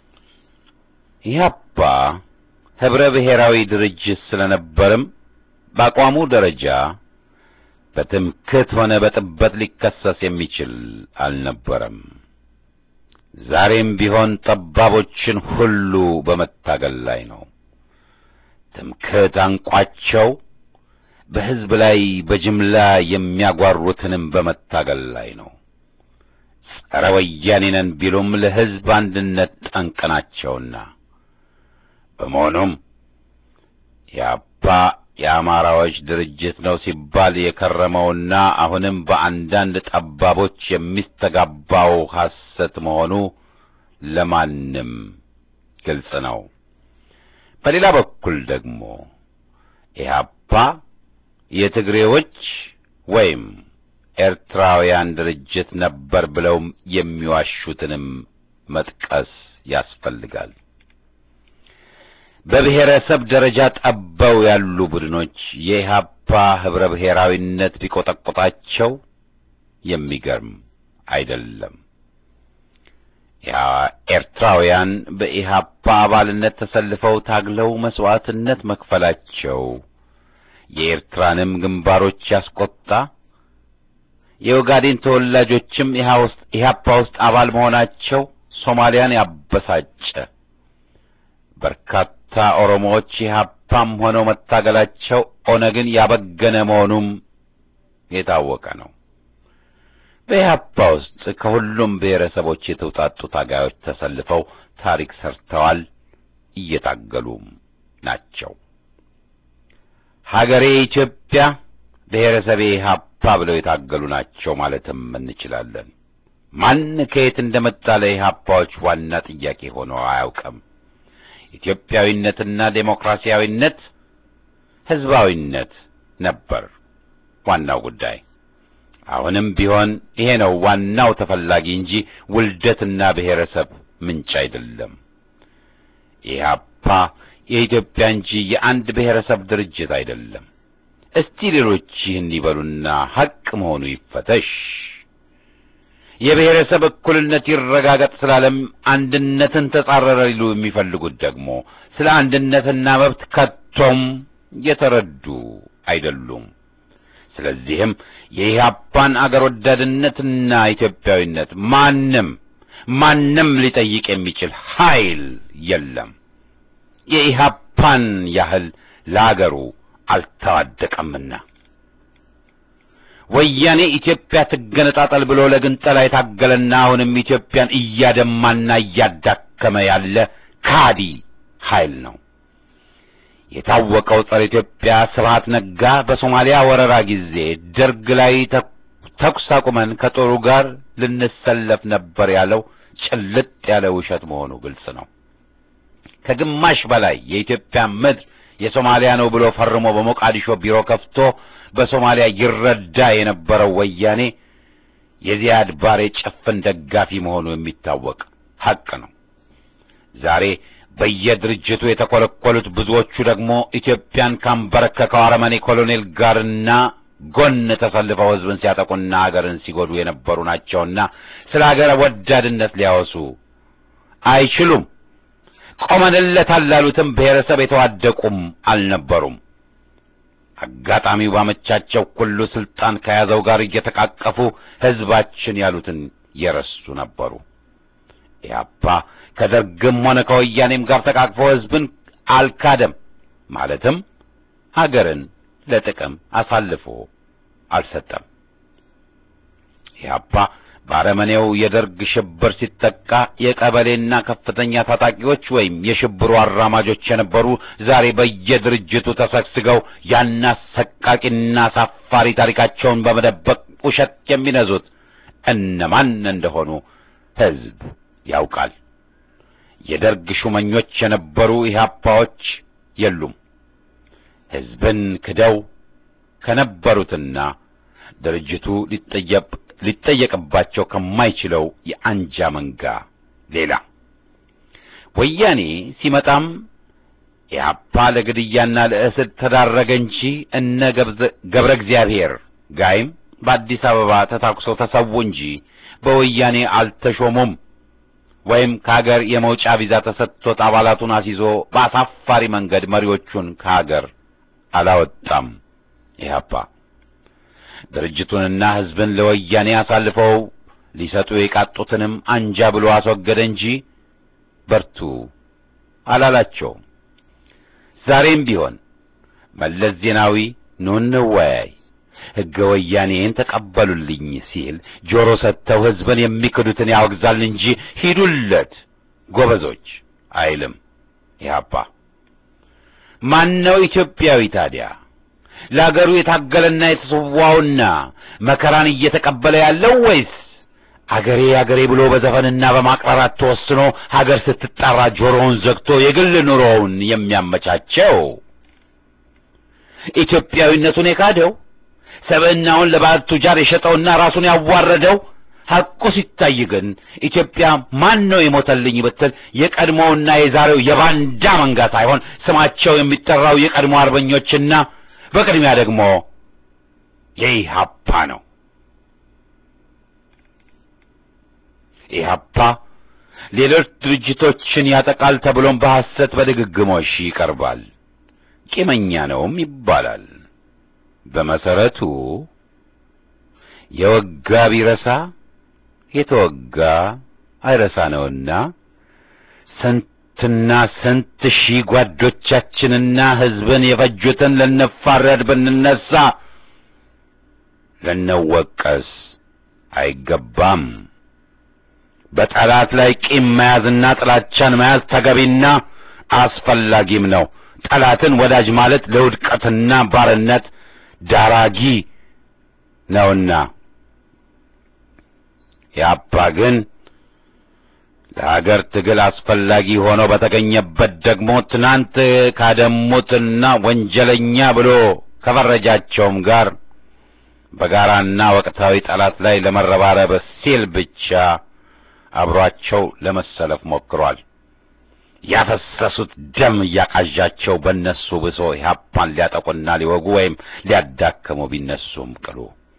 ኢህአፓ ህብረ ብሔራዊ ድርጅት ስለነበርም በአቋሙ ደረጃ በትምክህት ሆነ በጥበት ሊከሰስ የሚችል አልነበረም። ዛሬም ቢሆን ጠባቦችን ሁሉ በመታገል ላይ ነው። ትምክህት አንቋቸው በሕዝብ ላይ በጅምላ የሚያጓሩትንም በመታገል ላይ ነው። ጸረ ወያኔ ነን ቢሉም ለሕዝብ አንድነት ጠንቅ ናቸውና በመሆኑም የአባ የአማራዎች ድርጅት ነው ሲባል የከረመውና አሁንም በአንዳንድ ጠባቦች የሚስተጋባው ሐሰት መሆኑ ለማንም ግልጽ ነው። በሌላ በኩል ደግሞ ኢህአፓ የትግሬዎች ወይም ኤርትራውያን ድርጅት ነበር ብለው የሚዋሹትንም መጥቀስ ያስፈልጋል። በብሔረሰብ ደረጃ ጠበው ያሉ ቡድኖች የኢህአፓ ህብረ ብሔራዊነት ቢቆጠቆጣቸው የሚገርም አይደለም። ኤርትራውያን በኢህአፓ አባልነት ተሰልፈው ታግለው መስዋዕትነት መክፈላቸው የኤርትራንም ግንባሮች ያስቆጣ፣ የኦጋዴን ተወላጆችም ኢህአፓ ውስጥ አባል መሆናቸው ሶማሊያን ያበሳጨ በርካታ ኦሮሞዎች ኢህአፓም ሆነው መታገላቸው ኦነግን ያበገነ መሆኑም የታወቀ ነው። በኢህአፓ ውስጥ ከሁሉም ብሔረሰቦች የተውጣጡ ታጋዮች ተሰልፈው ታሪክ ሰርተዋል፣ እየታገሉም ናቸው። ሀገሬ ኢትዮጵያ፣ ብሔረሰቤ ኢህአፓ ብለው የታገሉ ናቸው ማለትም እንችላለን። ማን ከየት እንደመጣ ለኢህአፓዎች ዋና ጥያቄ ሆኖ አያውቅም። ኢትዮጵያዊነትና ዴሞክራሲያዊነት፣ ህዝባዊነት ነበር ዋናው ጉዳይ። አሁንም ቢሆን ይሄ ነው ዋናው ተፈላጊ እንጂ ውልደትና ብሔረሰብ ምንጭ አይደለም። ኢህአፓ የኢትዮጵያ እንጂ የአንድ ብሔረሰብ ድርጅት አይደለም። እስቲ ሌሎች ይህን ይበሉና ሐቅ መሆኑ ይፈተሽ። የብሔረሰብ እኩልነት ይረጋገጥ ስላለም አንድነትን ተጻረረ ሊሉ የሚፈልጉት ደግሞ ስለ አንድነትና መብት ከቶም የተረዱ አይደሉም። ስለዚህም የኢህአፓን አገር ወዳድነትና ኢትዮጵያዊነት ማንም ማንም ሊጠይቅ የሚችል ኃይል የለም። የኢህአፓን ያህል ለአገሩ አልተዋደቀምና ወያኔ ኢትዮጵያ ትገነጣጠል ብሎ ለግንጠላ የታገለና አሁንም ኢትዮጵያን እያደማና እያዳከመ ያለ ካዲ ኃይል ነው። የታወቀው ጸረ ኢትዮጵያ ስብሐት ነጋ በሶማሊያ ወረራ ጊዜ ደርግ ላይ ተኩስ አቁመን ከጦሩ ጋር ልንሰለፍ ነበር ያለው ጭልጥ ያለ ውሸት መሆኑ ግልጽ ነው። ከግማሽ በላይ የኢትዮጵያ ምድር የሶማሊያ ነው ብሎ ፈርሞ በሞቃዲሾ ቢሮ ከፍቶ በሶማሊያ ይረዳ የነበረው ወያኔ የዚያድ ባሬ ጭፍን ደጋፊ መሆኑ የሚታወቅ ሐቅ ነው። ዛሬ በየድርጅቱ የተኮለኮሉት ብዙዎቹ ደግሞ ኢትዮጵያን ካንበረከከው አረመኔ ኮሎኔል ጋርና ጎን ተሰልፈው ሕዝብን ሲያጠቁና ሀገርን ሲጎዱ የነበሩ ናቸውና ስለ ሀገር ወዳድነት ሊያወሱ አይችሉም። ቆመንለታል ላሉትም ብሔረሰብ የተዋደቁም አልነበሩም። አጋጣሚው ባመቻቸው ሁሉ ስልጣን ከያዘው ጋር እየተቃቀፉ ሕዝባችን ያሉትን የረሱ ነበሩ። ኢህአፓ ከደርግም ሆነ ከወያኔም ጋር ተቃቅፎ ሕዝብን አልካደም። ማለትም ሀገርን ለጥቅም አሳልፎ አልሰጠም። ኢህአፓ በአረመኔው የደርግ ሽብር ሲጠቃ የቀበሌና ከፍተኛ ታጣቂዎች ወይም የሽብሩ አራማጆች የነበሩ ዛሬ በየድርጅቱ ተሰግስገው ያን አሰቃቂና አሳፋሪ ታሪካቸውን በመደበቅ ውሸት የሚነዙት እነማን እንደሆኑ ሕዝብ ያውቃል። የደርግ ሹመኞች የነበሩ ኢህአፓዎች የሉም። ሕዝብን ክደው ከነበሩትና ድርጅቱ ሊጠየቅ ሊጠየቅባቸው ከማይችለው የአንጃ መንጋ ሌላ ወያኔ ሲመጣም ኢህአፓ ለግድያና ለእስር ተዳረገ እንጂ እነ ገብረ እግዚአብሔር ጋይም በአዲስ አበባ ተታኩሰው ተሰዉ እንጂ በወያኔ አልተሾሙም። ወይም ከሀገር የመውጫ ቪዛ ተሰጥቶት አባላቱን አስይዞ በአሳፋሪ መንገድ መሪዎቹን ከሀገር አላወጣም ኢህአፓ ድርጅቱንና ህዝብን ለወያኔ አሳልፈው ሊሰጡ የቃጡትንም አንጃ ብሎ አስወገደ እንጂ በርቱ አላላቸውም። ዛሬም ቢሆን መለስ ዜናዊ ኑ እንወያይ፣ ሕገ ወያኔን ተቀበሉልኝ ሲል ጆሮ ሰጥተው ህዝብን የሚክዱትን ያወግዛል እንጂ ሂዱለት ጎበዞች አይልም። ኢህአፓ ማነው ኢትዮጵያዊ ታዲያ? ለአገሩ የታገለና የተሰዋውና መከራን እየተቀበለ ያለው ወይስ አገሬ አገሬ ብሎ በዘፈንና በማቅራራት ተወስኖ ሀገር ስትጣራ ጆሮውን ዘግቶ የግል ኑሮውን የሚያመቻቸው? ኢትዮጵያዊነቱን የካደው ሰብዕናውን ለባዕድ ቱጃር የሸጠውና ራሱን ያዋረደው ሐቁ ሲታይ ግን ኢትዮጵያ ማን ነው የሞተልኝ ብትል የቀድሞውና የዛሬው የባንዳ መንጋ ሳይሆን ስማቸው የሚጠራው የቀድሞ አርበኞችና በቅድሚያ ደግሞ የኢህአፓ ነው። ኢህአፓ ሌሎች ድርጅቶችን ያጠቃል ተብሎም በሐሰት በድግግሞሽ ይቀርባል። ቂመኛ ነውም ይባላል። በመሰረቱ የወጋ ቢረሳ የተወጋ አይረሳ ነውና ስንትና ስንት ሺህ ጓዶቻችንና ሕዝብን የፈጁትን ልንፋረድ ብንነሳ ልንወቀስ አይገባም። በጠላት ላይ ቂም መያዝና ጥላቻን መያዝ ተገቢና አስፈላጊም ነው። ጠላትን ወዳጅ ማለት ለውድቀትና ባርነት ዳራጊ ነውና ያባ ግን ለሀገር ትግል አስፈላጊ ሆኖ በተገኘበት ደግሞ ትናንት ካደሙትና ወንጀለኛ ብሎ ከፈረጃቸውም ጋር በጋራና ወቅታዊ ጠላት ላይ ለመረባረብ ሲል ብቻ አብሯቸው ለመሰለፍ ሞክሯል። ያፈሰሱት ደም እያቃዣቸው በእነሱ ብሶ ኢህአፓን ሊያጠቁና ሊወጉ ወይም ሊያዳክሙ ቢነሱም ቅሉ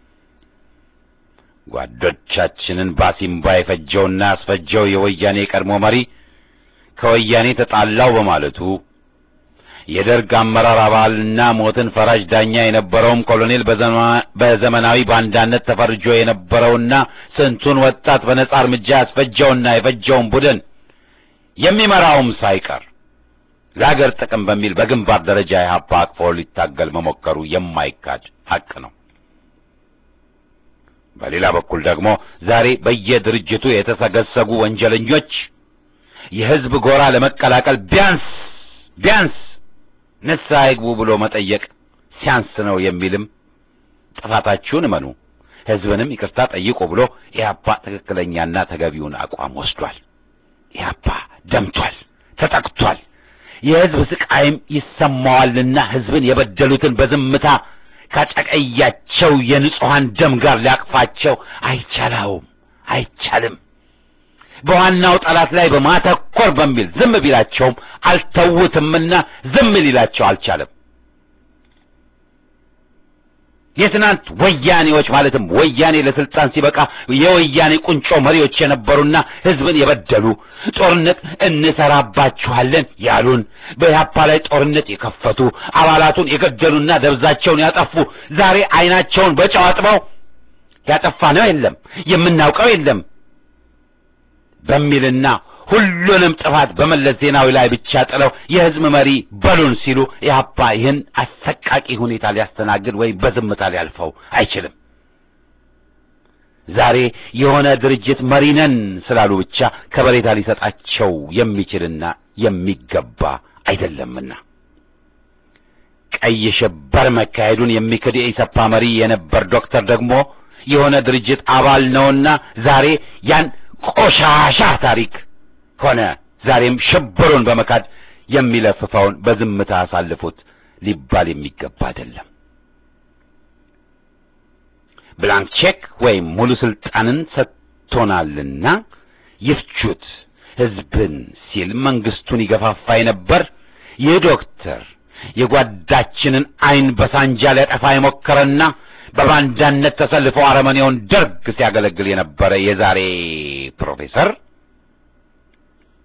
ጓዶቻችንን ባሲምባ የፈጀውና ያስፈጀው የወያኔ ቀድሞ መሪ ከወያኔ ተጣላው በማለቱ የደርግ አመራር አባልና ሞትን ፈራጅ ዳኛ የነበረውም ኮሎኔል በዘመናዊ ባንዳነት ተፈርጆ የነበረውና ስንቱን ወጣት በነጻ እርምጃ ያስፈጀውና የፈጀውን ቡድን የሚመራውም ሳይቀር ለሀገር ጥቅም በሚል በግንባር ደረጃ ኢህአፓ አቅፎ ሊታገል መሞከሩ የማይካድ ሐቅ ነው። በሌላ በኩል ደግሞ ዛሬ በየድርጅቱ የተሰገሰጉ ወንጀለኞች የህዝብ ጎራ ለመቀላቀል ቢያንስ ቢያንስ ንስሐ ይግቡ ብሎ መጠየቅ ሲያንስ ነው የሚልም ጥፋታችሁን እመኑ፣ ህዝብንም ይቅርታ ጠይቁ ብሎ ኢህአፓ ትክክለኛና ተገቢውን አቋም ወስዷል። ኢህአፓ ደምቷል፣ ተጠቅቷል። የህዝብ ስቃይም ይሰማዋልና ህዝብን የበደሉትን በዝምታ ካጨቀያቸው የንጹሐን ደም ጋር ሊያቅፋቸው አይቻላውም፣ አይቻልም። በዋናው ጠላት ላይ በማተኮር በሚል ዝም ቢላቸውም አልተውትምና ዝም ሊላቸው አልቻለም። የትናንት ወያኔዎች ማለትም ወያኔ ለስልጣን ሲበቃ የወያኔ ቁንጮ መሪዎች የነበሩና ህዝብን የበደሉ ጦርነት እንሰራባችኋለን ያሉን በኢህአፓ ላይ ጦርነት የከፈቱ አባላቱን የገደሉና ደብዛቸውን ያጠፉ ዛሬ አይናቸውን በጨው አጥበው ያጠፋነው የለም የምናውቀው የለም በሚልና ሁሉንም ጥፋት በመለስ ዜናዊ ላይ ብቻ ጥለው የህዝብ መሪ በሉን ሲሉ ኢህአፓ ይህን አሰቃቂ ሁኔታ ሊያስተናግድ ወይም በዝምታ ሊያልፈው አይችልም። ዛሬ የሆነ ድርጅት መሪ ነን ስላሉ ብቻ ከበሬታ ሊሰጣቸው የሚችልና የሚገባ አይደለምና ቀይ ሽብር መካሄዱን የሚክድ የኢሰፓ መሪ የነበር ዶክተር ደግሞ የሆነ ድርጅት አባል ነውና ዛሬ ያን ቆሻሻ ታሪክ ሆነ ዛሬም ሽብሩን በመካድ የሚለፍፈውን በዝምታ አሳልፉት ሊባል የሚገባ አይደለም። ብላንክ ቼክ ወይም ሙሉ ስልጣንን ሰጥቶናልና ይፍቹት ህዝብን ሲል መንግስቱን ይገፋፋ የነበር ይህ ዶክተር የጓዳችንን አይን በሳንጃ ሊያጠፋ የሞከረና በባንዳነት ተሰልፎ አረመኔውን ደርግ ሲያገለግል የነበረ የዛሬ ፕሮፌሰር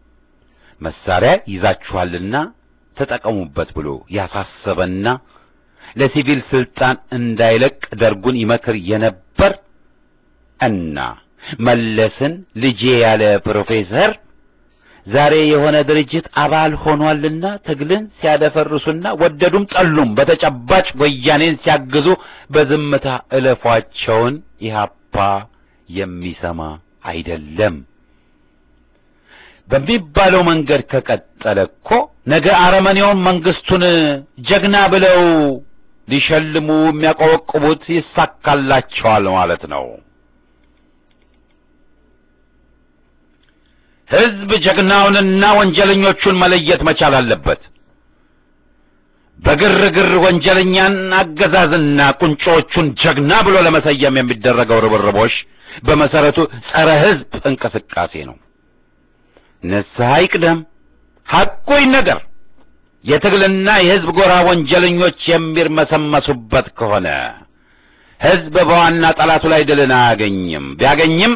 መሳሪያ ይዛችኋልና ተጠቀሙበት ብሎ ያሳሰበና ለሲቪል ስልጣን እንዳይለቅ ደርጉን ይመክር የነበር እና መለስን ልጄ ያለ ፕሮፌሰር ዛሬ የሆነ ድርጅት አባል ሆኗልና ትግልን ሲያደፈርሱና ወደዱም ጠሉም በተጨባጭ ወያኔን ሲያግዙ በዝምታ እለፏቸውን ኢህአፓ የሚሰማ አይደለም። በሚባለው መንገድ ከቀጠለ እኮ ነገ አረመኔውን መንግስቱን ጀግና ብለው ሊሸልሙ የሚያቆበቁቡት ይሳካላቸዋል ማለት ነው። ህዝብ ጀግናውንና ወንጀለኞቹን መለየት መቻል አለበት። በግርግር ወንጀለኛን አገዛዝና ቁንጮቹን ጀግና ብሎ ለመሰየም የሚደረገው ርብርቦሽ በመሰረቱ ጸረ ህዝብ እንቅስቃሴ ነው። ንስሐ ይቅደም፣ ሐቁ ይነገር። የትግልና የህዝብ ጎራ ወንጀለኞች የሚርመሰመሱበት ከሆነ ህዝብ በዋና ጠላቱ ላይ ድልን አያገኝም። ቢያገኝም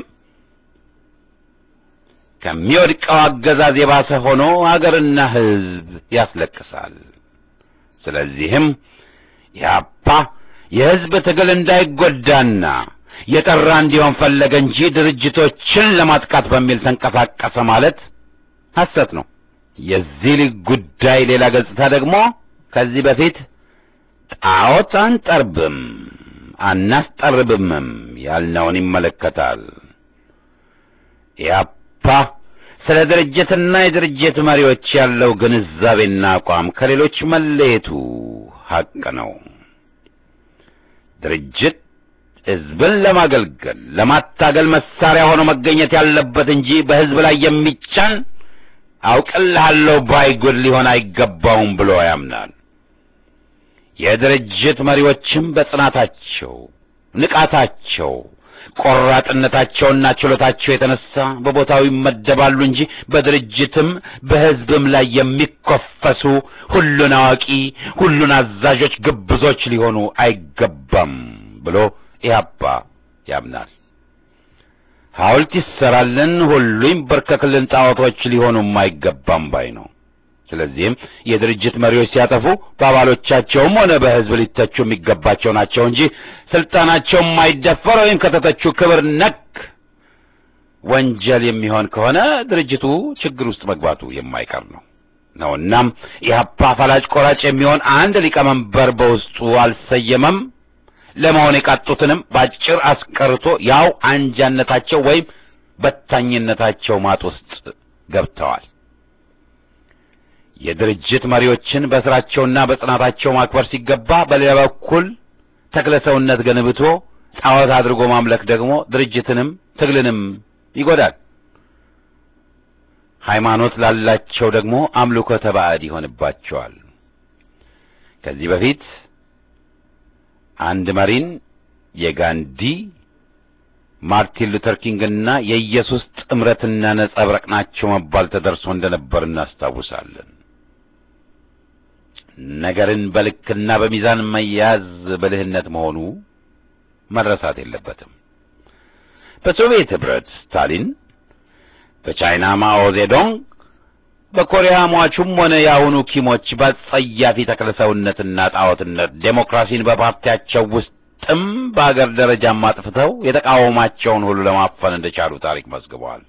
ከሚወድቀው አገዛዝ የባሰ ሆኖ አገርና ህዝብ ያስለቅሳል። ስለዚህም ኢህአፓ የህዝብ ትግል እንዳይጎዳና የጠራ እንዲሆን ፈለገ እንጂ ድርጅቶችን ለማጥቃት በሚል ተንቀሳቀሰ ማለት ሐሰት ነው። የዚህ ጉዳይ ሌላ ገጽታ ደግሞ ከዚህ በፊት ጣዖት አንጠርብም አናስጠርብምም ያልነውን ይመለከታል። ኢህአፓ ስለ ድርጅትና የድርጅት መሪዎች ያለው ግንዛቤና አቋም ከሌሎች መለየቱ ሐቅ ነው። ድርጅት ህዝብን ለማገልገል ለማታገል መሳሪያ ሆኖ መገኘት ያለበት እንጂ በህዝብ ላይ የሚጫን አውቅልሃለሁ ባይጉድ ሊሆን አይገባውም ብሎ ያምናል። የድርጅት መሪዎችም በጽናታቸው፣ ንቃታቸው፣ ቆራጥነታቸውና ችሎታቸው የተነሳ በቦታው ይመደባሉ እንጂ በድርጅትም በህዝብም ላይ የሚኮፈሱ ሁሉን አዋቂ፣ ሁሉን አዛዦች ግብዞች ሊሆኑ አይገባም ብሎ ኢህአፓ ያምናል። ሐውልት ይሰራልን፣ ሁሉ ይንበርከክልን፣ ጣዖቶች ሊሆኑም አይገባም ባይ ነው። ስለዚህም የድርጅት መሪዎች ሲያጠፉ በአባሎቻቸውም ሆነ በህዝብ ሊተቹ የሚገባቸው ናቸው እንጂ ስልጣናቸው የማይደፈር ወይም ከተተቹ ክብር ነክ ወንጀል የሚሆን ከሆነ ድርጅቱ ችግር ውስጥ መግባቱ የማይቀር ነው ነው እናም ኢህአፓ ፈላጭ ቆራጭ የሚሆን አንድ ሊቀመንበር በውስጡ አልሰየመም። ለመሆን የቃጡትንም ባጭር አስቀርቶ ያው አንጃነታቸው ወይም በታኝነታቸው ማጥ ውስጥ ገብተዋል። የድርጅት መሪዎችን በስራቸውና በጽናታቸው ማክበር ሲገባ፣ በሌላ በኩል ተክለ ሰውነት ገንብቶ ጣዖት አድርጎ ማምለክ ደግሞ ድርጅትንም ትግልንም ይጎዳል። ሃይማኖት ላላቸው ደግሞ አምልኮተ ባዕድ ይሆንባቸዋል። ከዚህ በፊት አንድ መሪን የጋንዲ ማርቲን ሉተር ኪንግና የኢየሱስ ጥምረትና ነጸብራቅ ናቸው መባል ተደርሶ እንደነበር እናስታውሳለን። ነገርን በልክና በሚዛን መያዝ ብልህነት መሆኑ መረሳት የለበትም። በሶቪየት ህብረት ስታሊን፣ በቻይና ማኦ ዜዶንግ፣ በኮሪያ ሟቹም ሆነ የአሁኑ ኪሞች በጸያፊ ተክለሰውነትና ጣዖትነት ዴሞክራሲን በፓርቲያቸው ውስጥም በአገር ደረጃም አጥፍተው የተቃወማቸውን ሁሉ ለማፈን እንደቻሉ ታሪክ መዝግበዋል።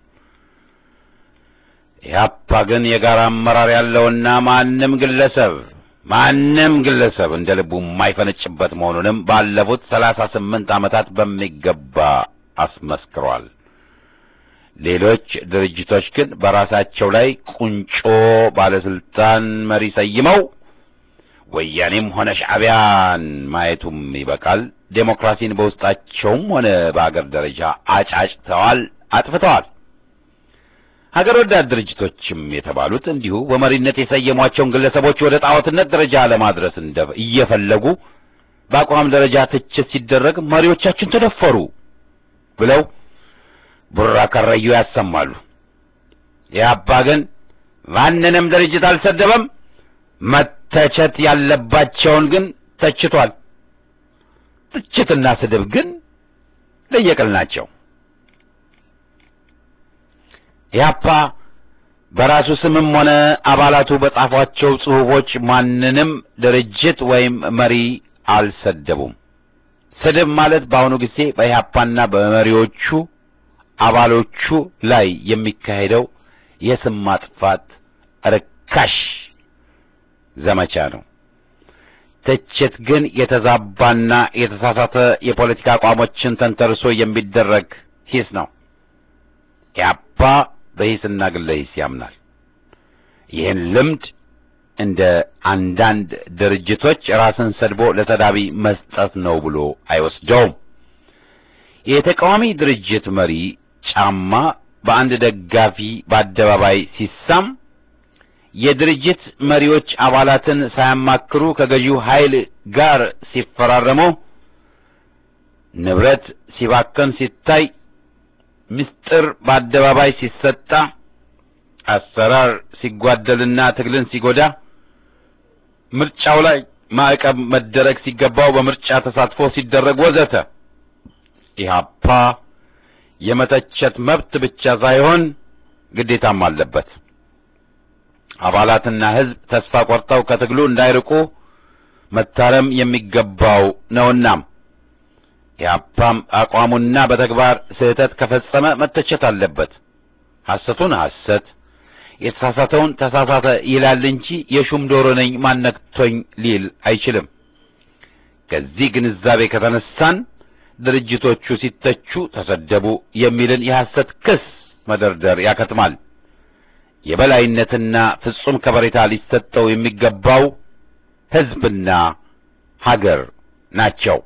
ኢህአፓ ግን የጋራ አመራር ያለውና ማንም ግለሰብ ማንም ግለሰብ እንደ ልቡ የማይፈነጭበት መሆኑንም ባለፉት ሰላሳ ስምንት ዓመታት በሚገባ አስመስክሯል። ሌሎች ድርጅቶች ግን በራሳቸው ላይ ቁንጮ ባለስልጣን መሪ ሰይመው ወያኔም ሆነ ሻዕቢያን ማየቱም ይበቃል። ዴሞክራሲን በውስጣቸውም ሆነ በአገር ደረጃ አጫጭተዋል፣ አጥፍተዋል። ሀገር ወዳድ ድርጅቶችም የተባሉት እንዲሁ በመሪነት የሰየሟቸውን ግለሰቦች ወደ ጣዖትነት ደረጃ ለማድረስ እንደ እየፈለጉ በአቋም ደረጃ ትችት ሲደረግ መሪዎቻችን ተደፈሩ ብለው ቡራ ከረዩ ያሰማሉ። ኢህአፓ ግን ማንንም ድርጅት አልሰደበም። መተቸት ያለባቸውን ግን ተችቷል። ትችትና ስድብ ግን ለየቅል ናቸው። ኢህአፓ በራሱ ስምም ሆነ አባላቱ በጻፏቸው ጽሑፎች ማንንም ድርጅት ወይም መሪ አልሰደቡም። ስድብ ማለት በአሁኑ ጊዜ በኢህአፓና በመሪዎቹ አባሎቹ ላይ የሚካሄደው የስም ማጥፋት ርካሽ ዘመቻ ነው። ትችት ግን የተዛባና የተሳሳተ የፖለቲካ አቋሞችን ተንተርሶ የሚደረግ ሂስ ነው። ኢህአፓ በሂስና ግለ ሂስ ያምናል። ይህን ልምድ እንደ አንዳንድ ድርጅቶች ራስን ሰድቦ ለተዳቢ መስጠት ነው ብሎ አይወስደውም። የተቃዋሚ ድርጅት መሪ ጫማ በአንድ ደጋፊ በአደባባይ ሲሳም የድርጅት መሪዎች አባላትን ሳያማክሩ ከገዢው ኃይል ጋር ሲፈራረሙ፣ ንብረት ሲባከን ሲታይ፣ ምስጢር በአደባባይ ሲሰጣ፣ አሰራር ሲጓደልና ትግልን ሲጎዳ፣ ምርጫው ላይ ማዕቀብ መደረግ ሲገባው በምርጫ ተሳትፎ ሲደረግ ወዘተ ኢህአፓ የመተቸት መብት ብቻ ሳይሆን ግዴታም አለበት። አባላትና ሕዝብ ተስፋ ቆርጠው ከትግሉ እንዳይርቁ መታረም የሚገባው ነውና ኢህአፓም አቋሙና በተግባር ስህተት ከፈጸመ መተቸት አለበት። ሐሰቱን ሐሰት የተሳሳተውን ተሳሳተ ይላል እንጂ የሹም ዶሮ ነኝ ማነክቶኝ ሊል አይችልም። ከዚህ ግንዛቤ ከተነሳን ድርጅቶቹ ሲተቹ ተሰደቡ የሚልን የሐሰት ክስ መደርደር ያከትማል። የበላይነትና ፍጹም ከበሬታ ሊሰጠው የሚገባው ሕዝብና ሀገር ናቸው።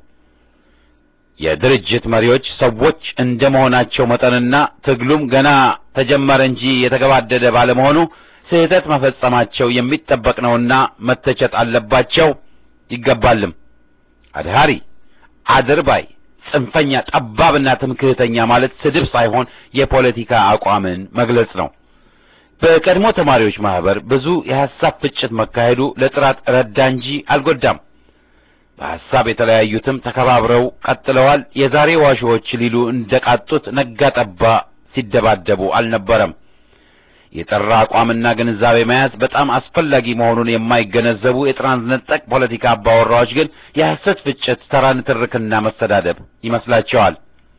የድርጅት መሪዎች ሰዎች እንደ መሆናቸው መጠንና ትግሉም ገና ተጀመረ እንጂ የተገባደደ ባለመሆኑ ስህተት መፈጸማቸው የሚጠበቅ ነውና መተቸት አለባቸው ይገባልም። አድሃሪ፣ አድርባይ፣ ጽንፈኛ፣ ጠባብና ትምክህተኛ ማለት ስድብ ሳይሆን የፖለቲካ አቋምን መግለጽ ነው። በቀድሞ ተማሪዎች ማህበር ብዙ የሐሳብ ፍጭት መካሄዱ ለጥራት ረዳ እንጂ አልጎዳም። በሐሳብ የተለያዩትም ተከባብረው ቀጥለዋል። የዛሬ ዋሾዎች ሊሉ እንደቃጡት ነጋ ጠባ ሲደባደቡ አልነበረም። የጠራ አቋምና ግንዛቤ መያዝ በጣም አስፈላጊ መሆኑን የማይገነዘቡ የትራንስነጠቅ ፖለቲካ አባወራዎች ግን የሐሰት ፍጭት፣ ተራ ንትርክና መሰዳደብ ይመስላቸዋል።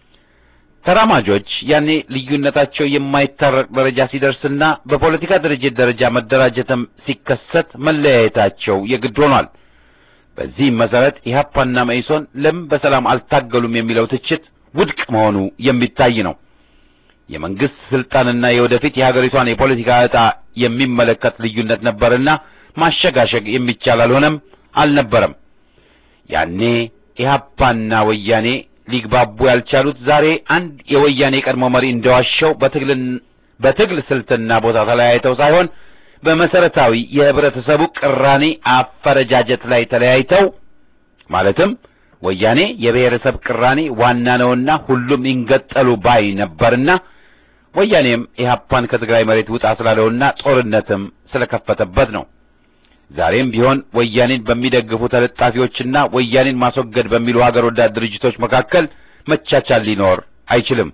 ተራማጆች ያኔ ልዩነታቸው የማይታረቅ ደረጃ ሲደርስና በፖለቲካ ድርጅት ደረጃ መደራጀትም ሲከሰት መለያየታቸው የግድ ሆኗል። በዚህም መሰረት ኢህአፓና መኢሶን ለምን በሰላም አልታገሉም የሚለው ትችት ውድቅ መሆኑ የሚታይ ነው። የመንግስት ስልጣንና የወደፊት የሀገሪቷን የፖለቲካ ዕጣ የሚመለከት ልዩነት ነበርና ማሸጋሸግ የሚቻል አልሆነም አልነበረም። ያኔ ኢህአፓና ወያኔ ሊግባቡ ያልቻሉት ዛሬ አንድ የወያኔ ቀድሞ መሪ እንደዋሸው በትግልን በትግል ስልትና ቦታ ተለያይተው ሳይሆን በመሰረታዊ የህብረተሰቡ ቅራኔ አፈረጃጀት ላይ ተለያይተው ማለትም ወያኔ የብሔረሰብ ቅራኔ ዋና ነውና ሁሉም ይንገጠሉ ባይ ነበርና ወያኔም ኢህአፓን ከትግራይ መሬት ውጣ ስላለውና ጦርነትም ስለከፈተበት ነው። ዛሬም ቢሆን ወያኔን በሚደግፉ ተለጣፊዎችና ወያኔን ማስወገድ በሚሉ ሀገር ወዳድ ድርጅቶች መካከል መቻቻል ሊኖር አይችልም።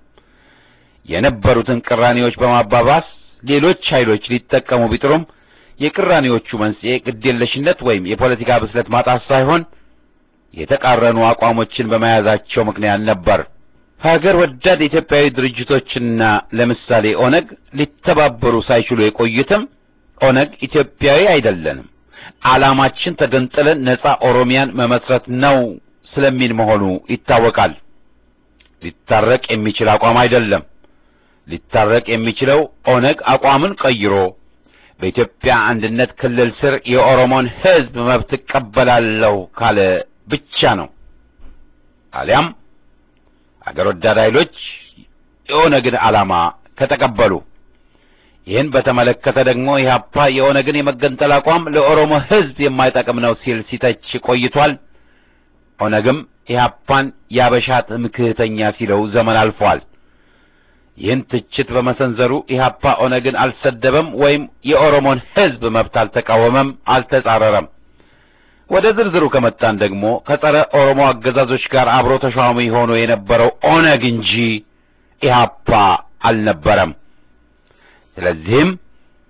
የነበሩትን ቅራኔዎች በማባባስ ሌሎች ኃይሎች ሊጠቀሙ ቢጥሩም የቅራኔዎቹ መንስኤ ግዴለሽነት ወይም የፖለቲካ ብስለት ማጣት ሳይሆን የተቃረኑ አቋሞችን በመያዛቸው ምክንያት ነበር። ሀገር ወዳድ ኢትዮጵያዊ ድርጅቶችና ለምሳሌ ኦነግ ሊተባበሩ ሳይችሉ የቆዩትም ኦነግ ኢትዮጵያዊ አይደለንም፣ ዓላማችን ተገንጥለን ነጻ ኦሮሚያን መመስረት ነው ስለሚል መሆኑ ይታወቃል። ሊታረቅ የሚችል አቋም አይደለም። ሊታረቅ የሚችለው ኦነግ አቋምን ቀይሮ በኢትዮጵያ አንድነት ክልል ስር የኦሮሞን ሕዝብ መብት እቀበላለሁ ካለ ብቻ ነው። አሊያም አገር ወዳድ ኃይሎች የኦነግን ዓላማ ከተቀበሉ። ይህን በተመለከተ ደግሞ ኢህአፓ የኦነግን የመገንጠል አቋም ለኦሮሞ ሕዝብ የማይጠቅም ነው ሲል ሲተች ቆይቷል። ኦነግም ኢህአፓን ያበሻ ትምክህተኛ ሲለው ዘመን አልፏል። ይህን ትችት በመሰንዘሩ ኢህአፓ ኦነግን አልሰደበም ወይም የኦሮሞን ሕዝብ መብት አልተቃወመም፣ አልተጻረረም። ወደ ዝርዝሩ ከመጣን ደግሞ ከጸረ ኦሮሞ አገዛዞች ጋር አብሮ ተሿሚ ሆኖ የነበረው ኦነግ እንጂ ኢህአፓ አልነበረም። ስለዚህም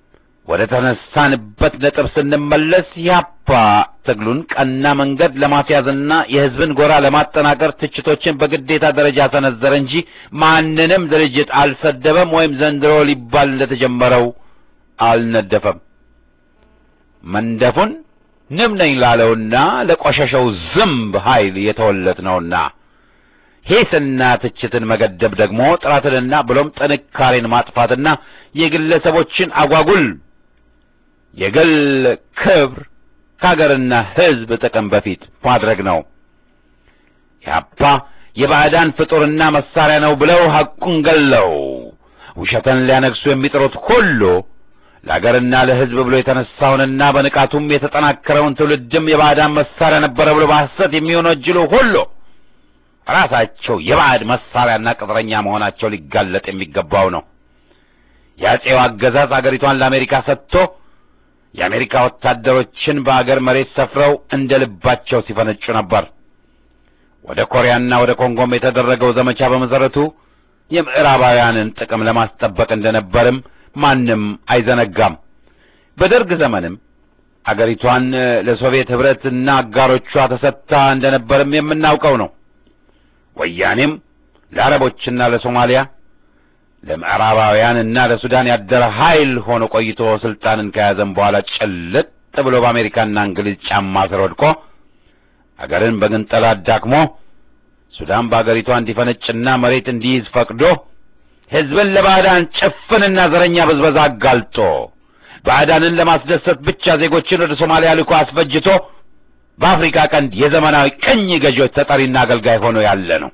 ወደ ተነሳንበት ነጥብ ስንመለስ ያፓ ትግሉን ቀና መንገድ ለማስያዝና የሕዝብን ጎራ ለማጠናከር ትችቶችን በግዴታ ደረጃ ሰነዘረ እንጂ ማንንም ድርጅት አልሰደበም ወይም ዘንድሮ ሊባል እንደተጀመረው አልነደፈም። መንደፉን ንብ ነኝ ላለውና ለቆሸሸው ዝምብ ኃይል የተወለት ነውና ሂስና ትችትን መገደብ ደግሞ ጥራትንና ብሎም ጥንካሬን ማጥፋትና የግለሰቦችን አጓጉል የግል ክብር ከሀገርና ሕዝብ ጥቅም በፊት ማድረግ ነው። ያፓ የባዕዳን ፍጡርና መሳሪያ ነው ብለው ሐቁን ገለው ውሸትን ሊያነግሱ የሚጥሩት ሁሉ ለአገርና ለሕዝብ ብሎ የተነሳውንና በንቃቱም የተጠናከረውን ትውልድም የባዕዳን መሳሪያ ነበረ ብሎ በሐሰት የሚወነጅሉ ሁሉ ራሳቸው የባዕድ መሳሪያና ቅጥረኛ መሆናቸው ሊጋለጥ የሚገባው ነው። የአጼው አገዛዝ አገሪቷን ለአሜሪካ ሰጥቶ የአሜሪካ ወታደሮችን በአገር መሬት ሰፍረው እንደ ልባቸው ሲፈነጩ ነበር። ወደ ኮሪያና ወደ ኮንጎም የተደረገው ዘመቻ በመሰረቱ የምዕራባውያንን ጥቅም ለማስጠበቅ እንደነበርም ማንም አይዘነጋም። በደርግ ዘመንም አገሪቷን ለሶቪየት ኅብረትና አጋሮቿ ተሰጥታ እንደነበርም የምናውቀው ነው። ወያኔም ለአረቦችና ለሶማሊያ ለምዕራባውያንና ለሱዳን ያደረ ኃይል ሆኖ ቆይቶ ስልጣንን ከያዘም በኋላ ጭልጥ ብሎ በአሜሪካና እንግሊዝ ጫማ ስር ወድቆ አገርን በግንጠላ አዳክሞ ሱዳን በአገሪቷ እንዲፈነጭና መሬት እንዲይዝ ፈቅዶ ሕዝብን ለባዕዳን ጭፍንና ዘረኛ ብዝበዛ አጋልጦ ባዕዳንን ለማስደሰት ብቻ ዜጎችን ወደ ሶማሊያ ልኮ አስፈጅቶ በአፍሪካ ቀንድ የዘመናዊ ቅኝ ገዢዎች ተጠሪና አገልጋይ ሆኖ ያለ ነው።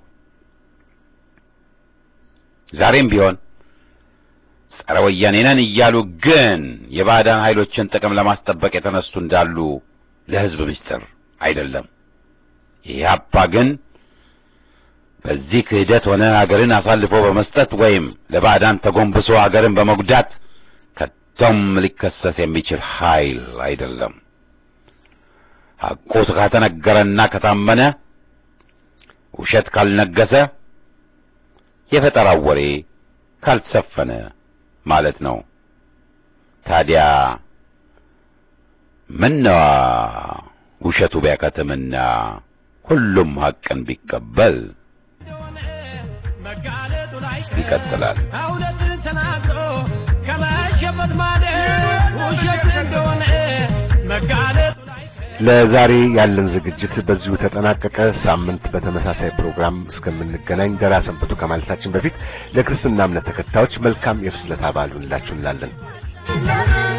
ዛሬም ቢሆን ጸረ ወያኔ ነን እያሉ ግን የባዕዳን ኃይሎችን ጥቅም ለማስጠበቅ የተነሱ እንዳሉ ለሕዝብ ምስጢር አይደለም። ኢህአፓ ግን በዚህ ክህደት ሆነ አገርን አሳልፎ በመስጠት ወይም ለባዕዳን ተጎንብሶ አገርን በመጉዳት ከቶም ሊከሰስ የሚችል ኃይል አይደለም። ሐቁ ከተነገረና ከታመነ ውሸት ካልነገሰ የፈጠራው ወሬ ካልተሰፈነ ማለት ነው። ታዲያ ምነዋ ውሸቱ ቢያከትምና ሁሉም ሐቅን ቢቀበል ይቀጥላል። እውነትን ተናግሮ ከመሸበት ማለት ውሸት እንደሆነ መጋለጡ ላይ ለዛሬ ያለን ዝግጅት በዚሁ ተጠናቀቀ። ሳምንት በተመሳሳይ ፕሮግራም እስከምንገናኝ ደህና ሰንብቱ ከማለታችን በፊት ለክርስትና እምነት ተከታዮች መልካም የፍስለታ በዓል ይሁንላችሁ እንላለን። ለምን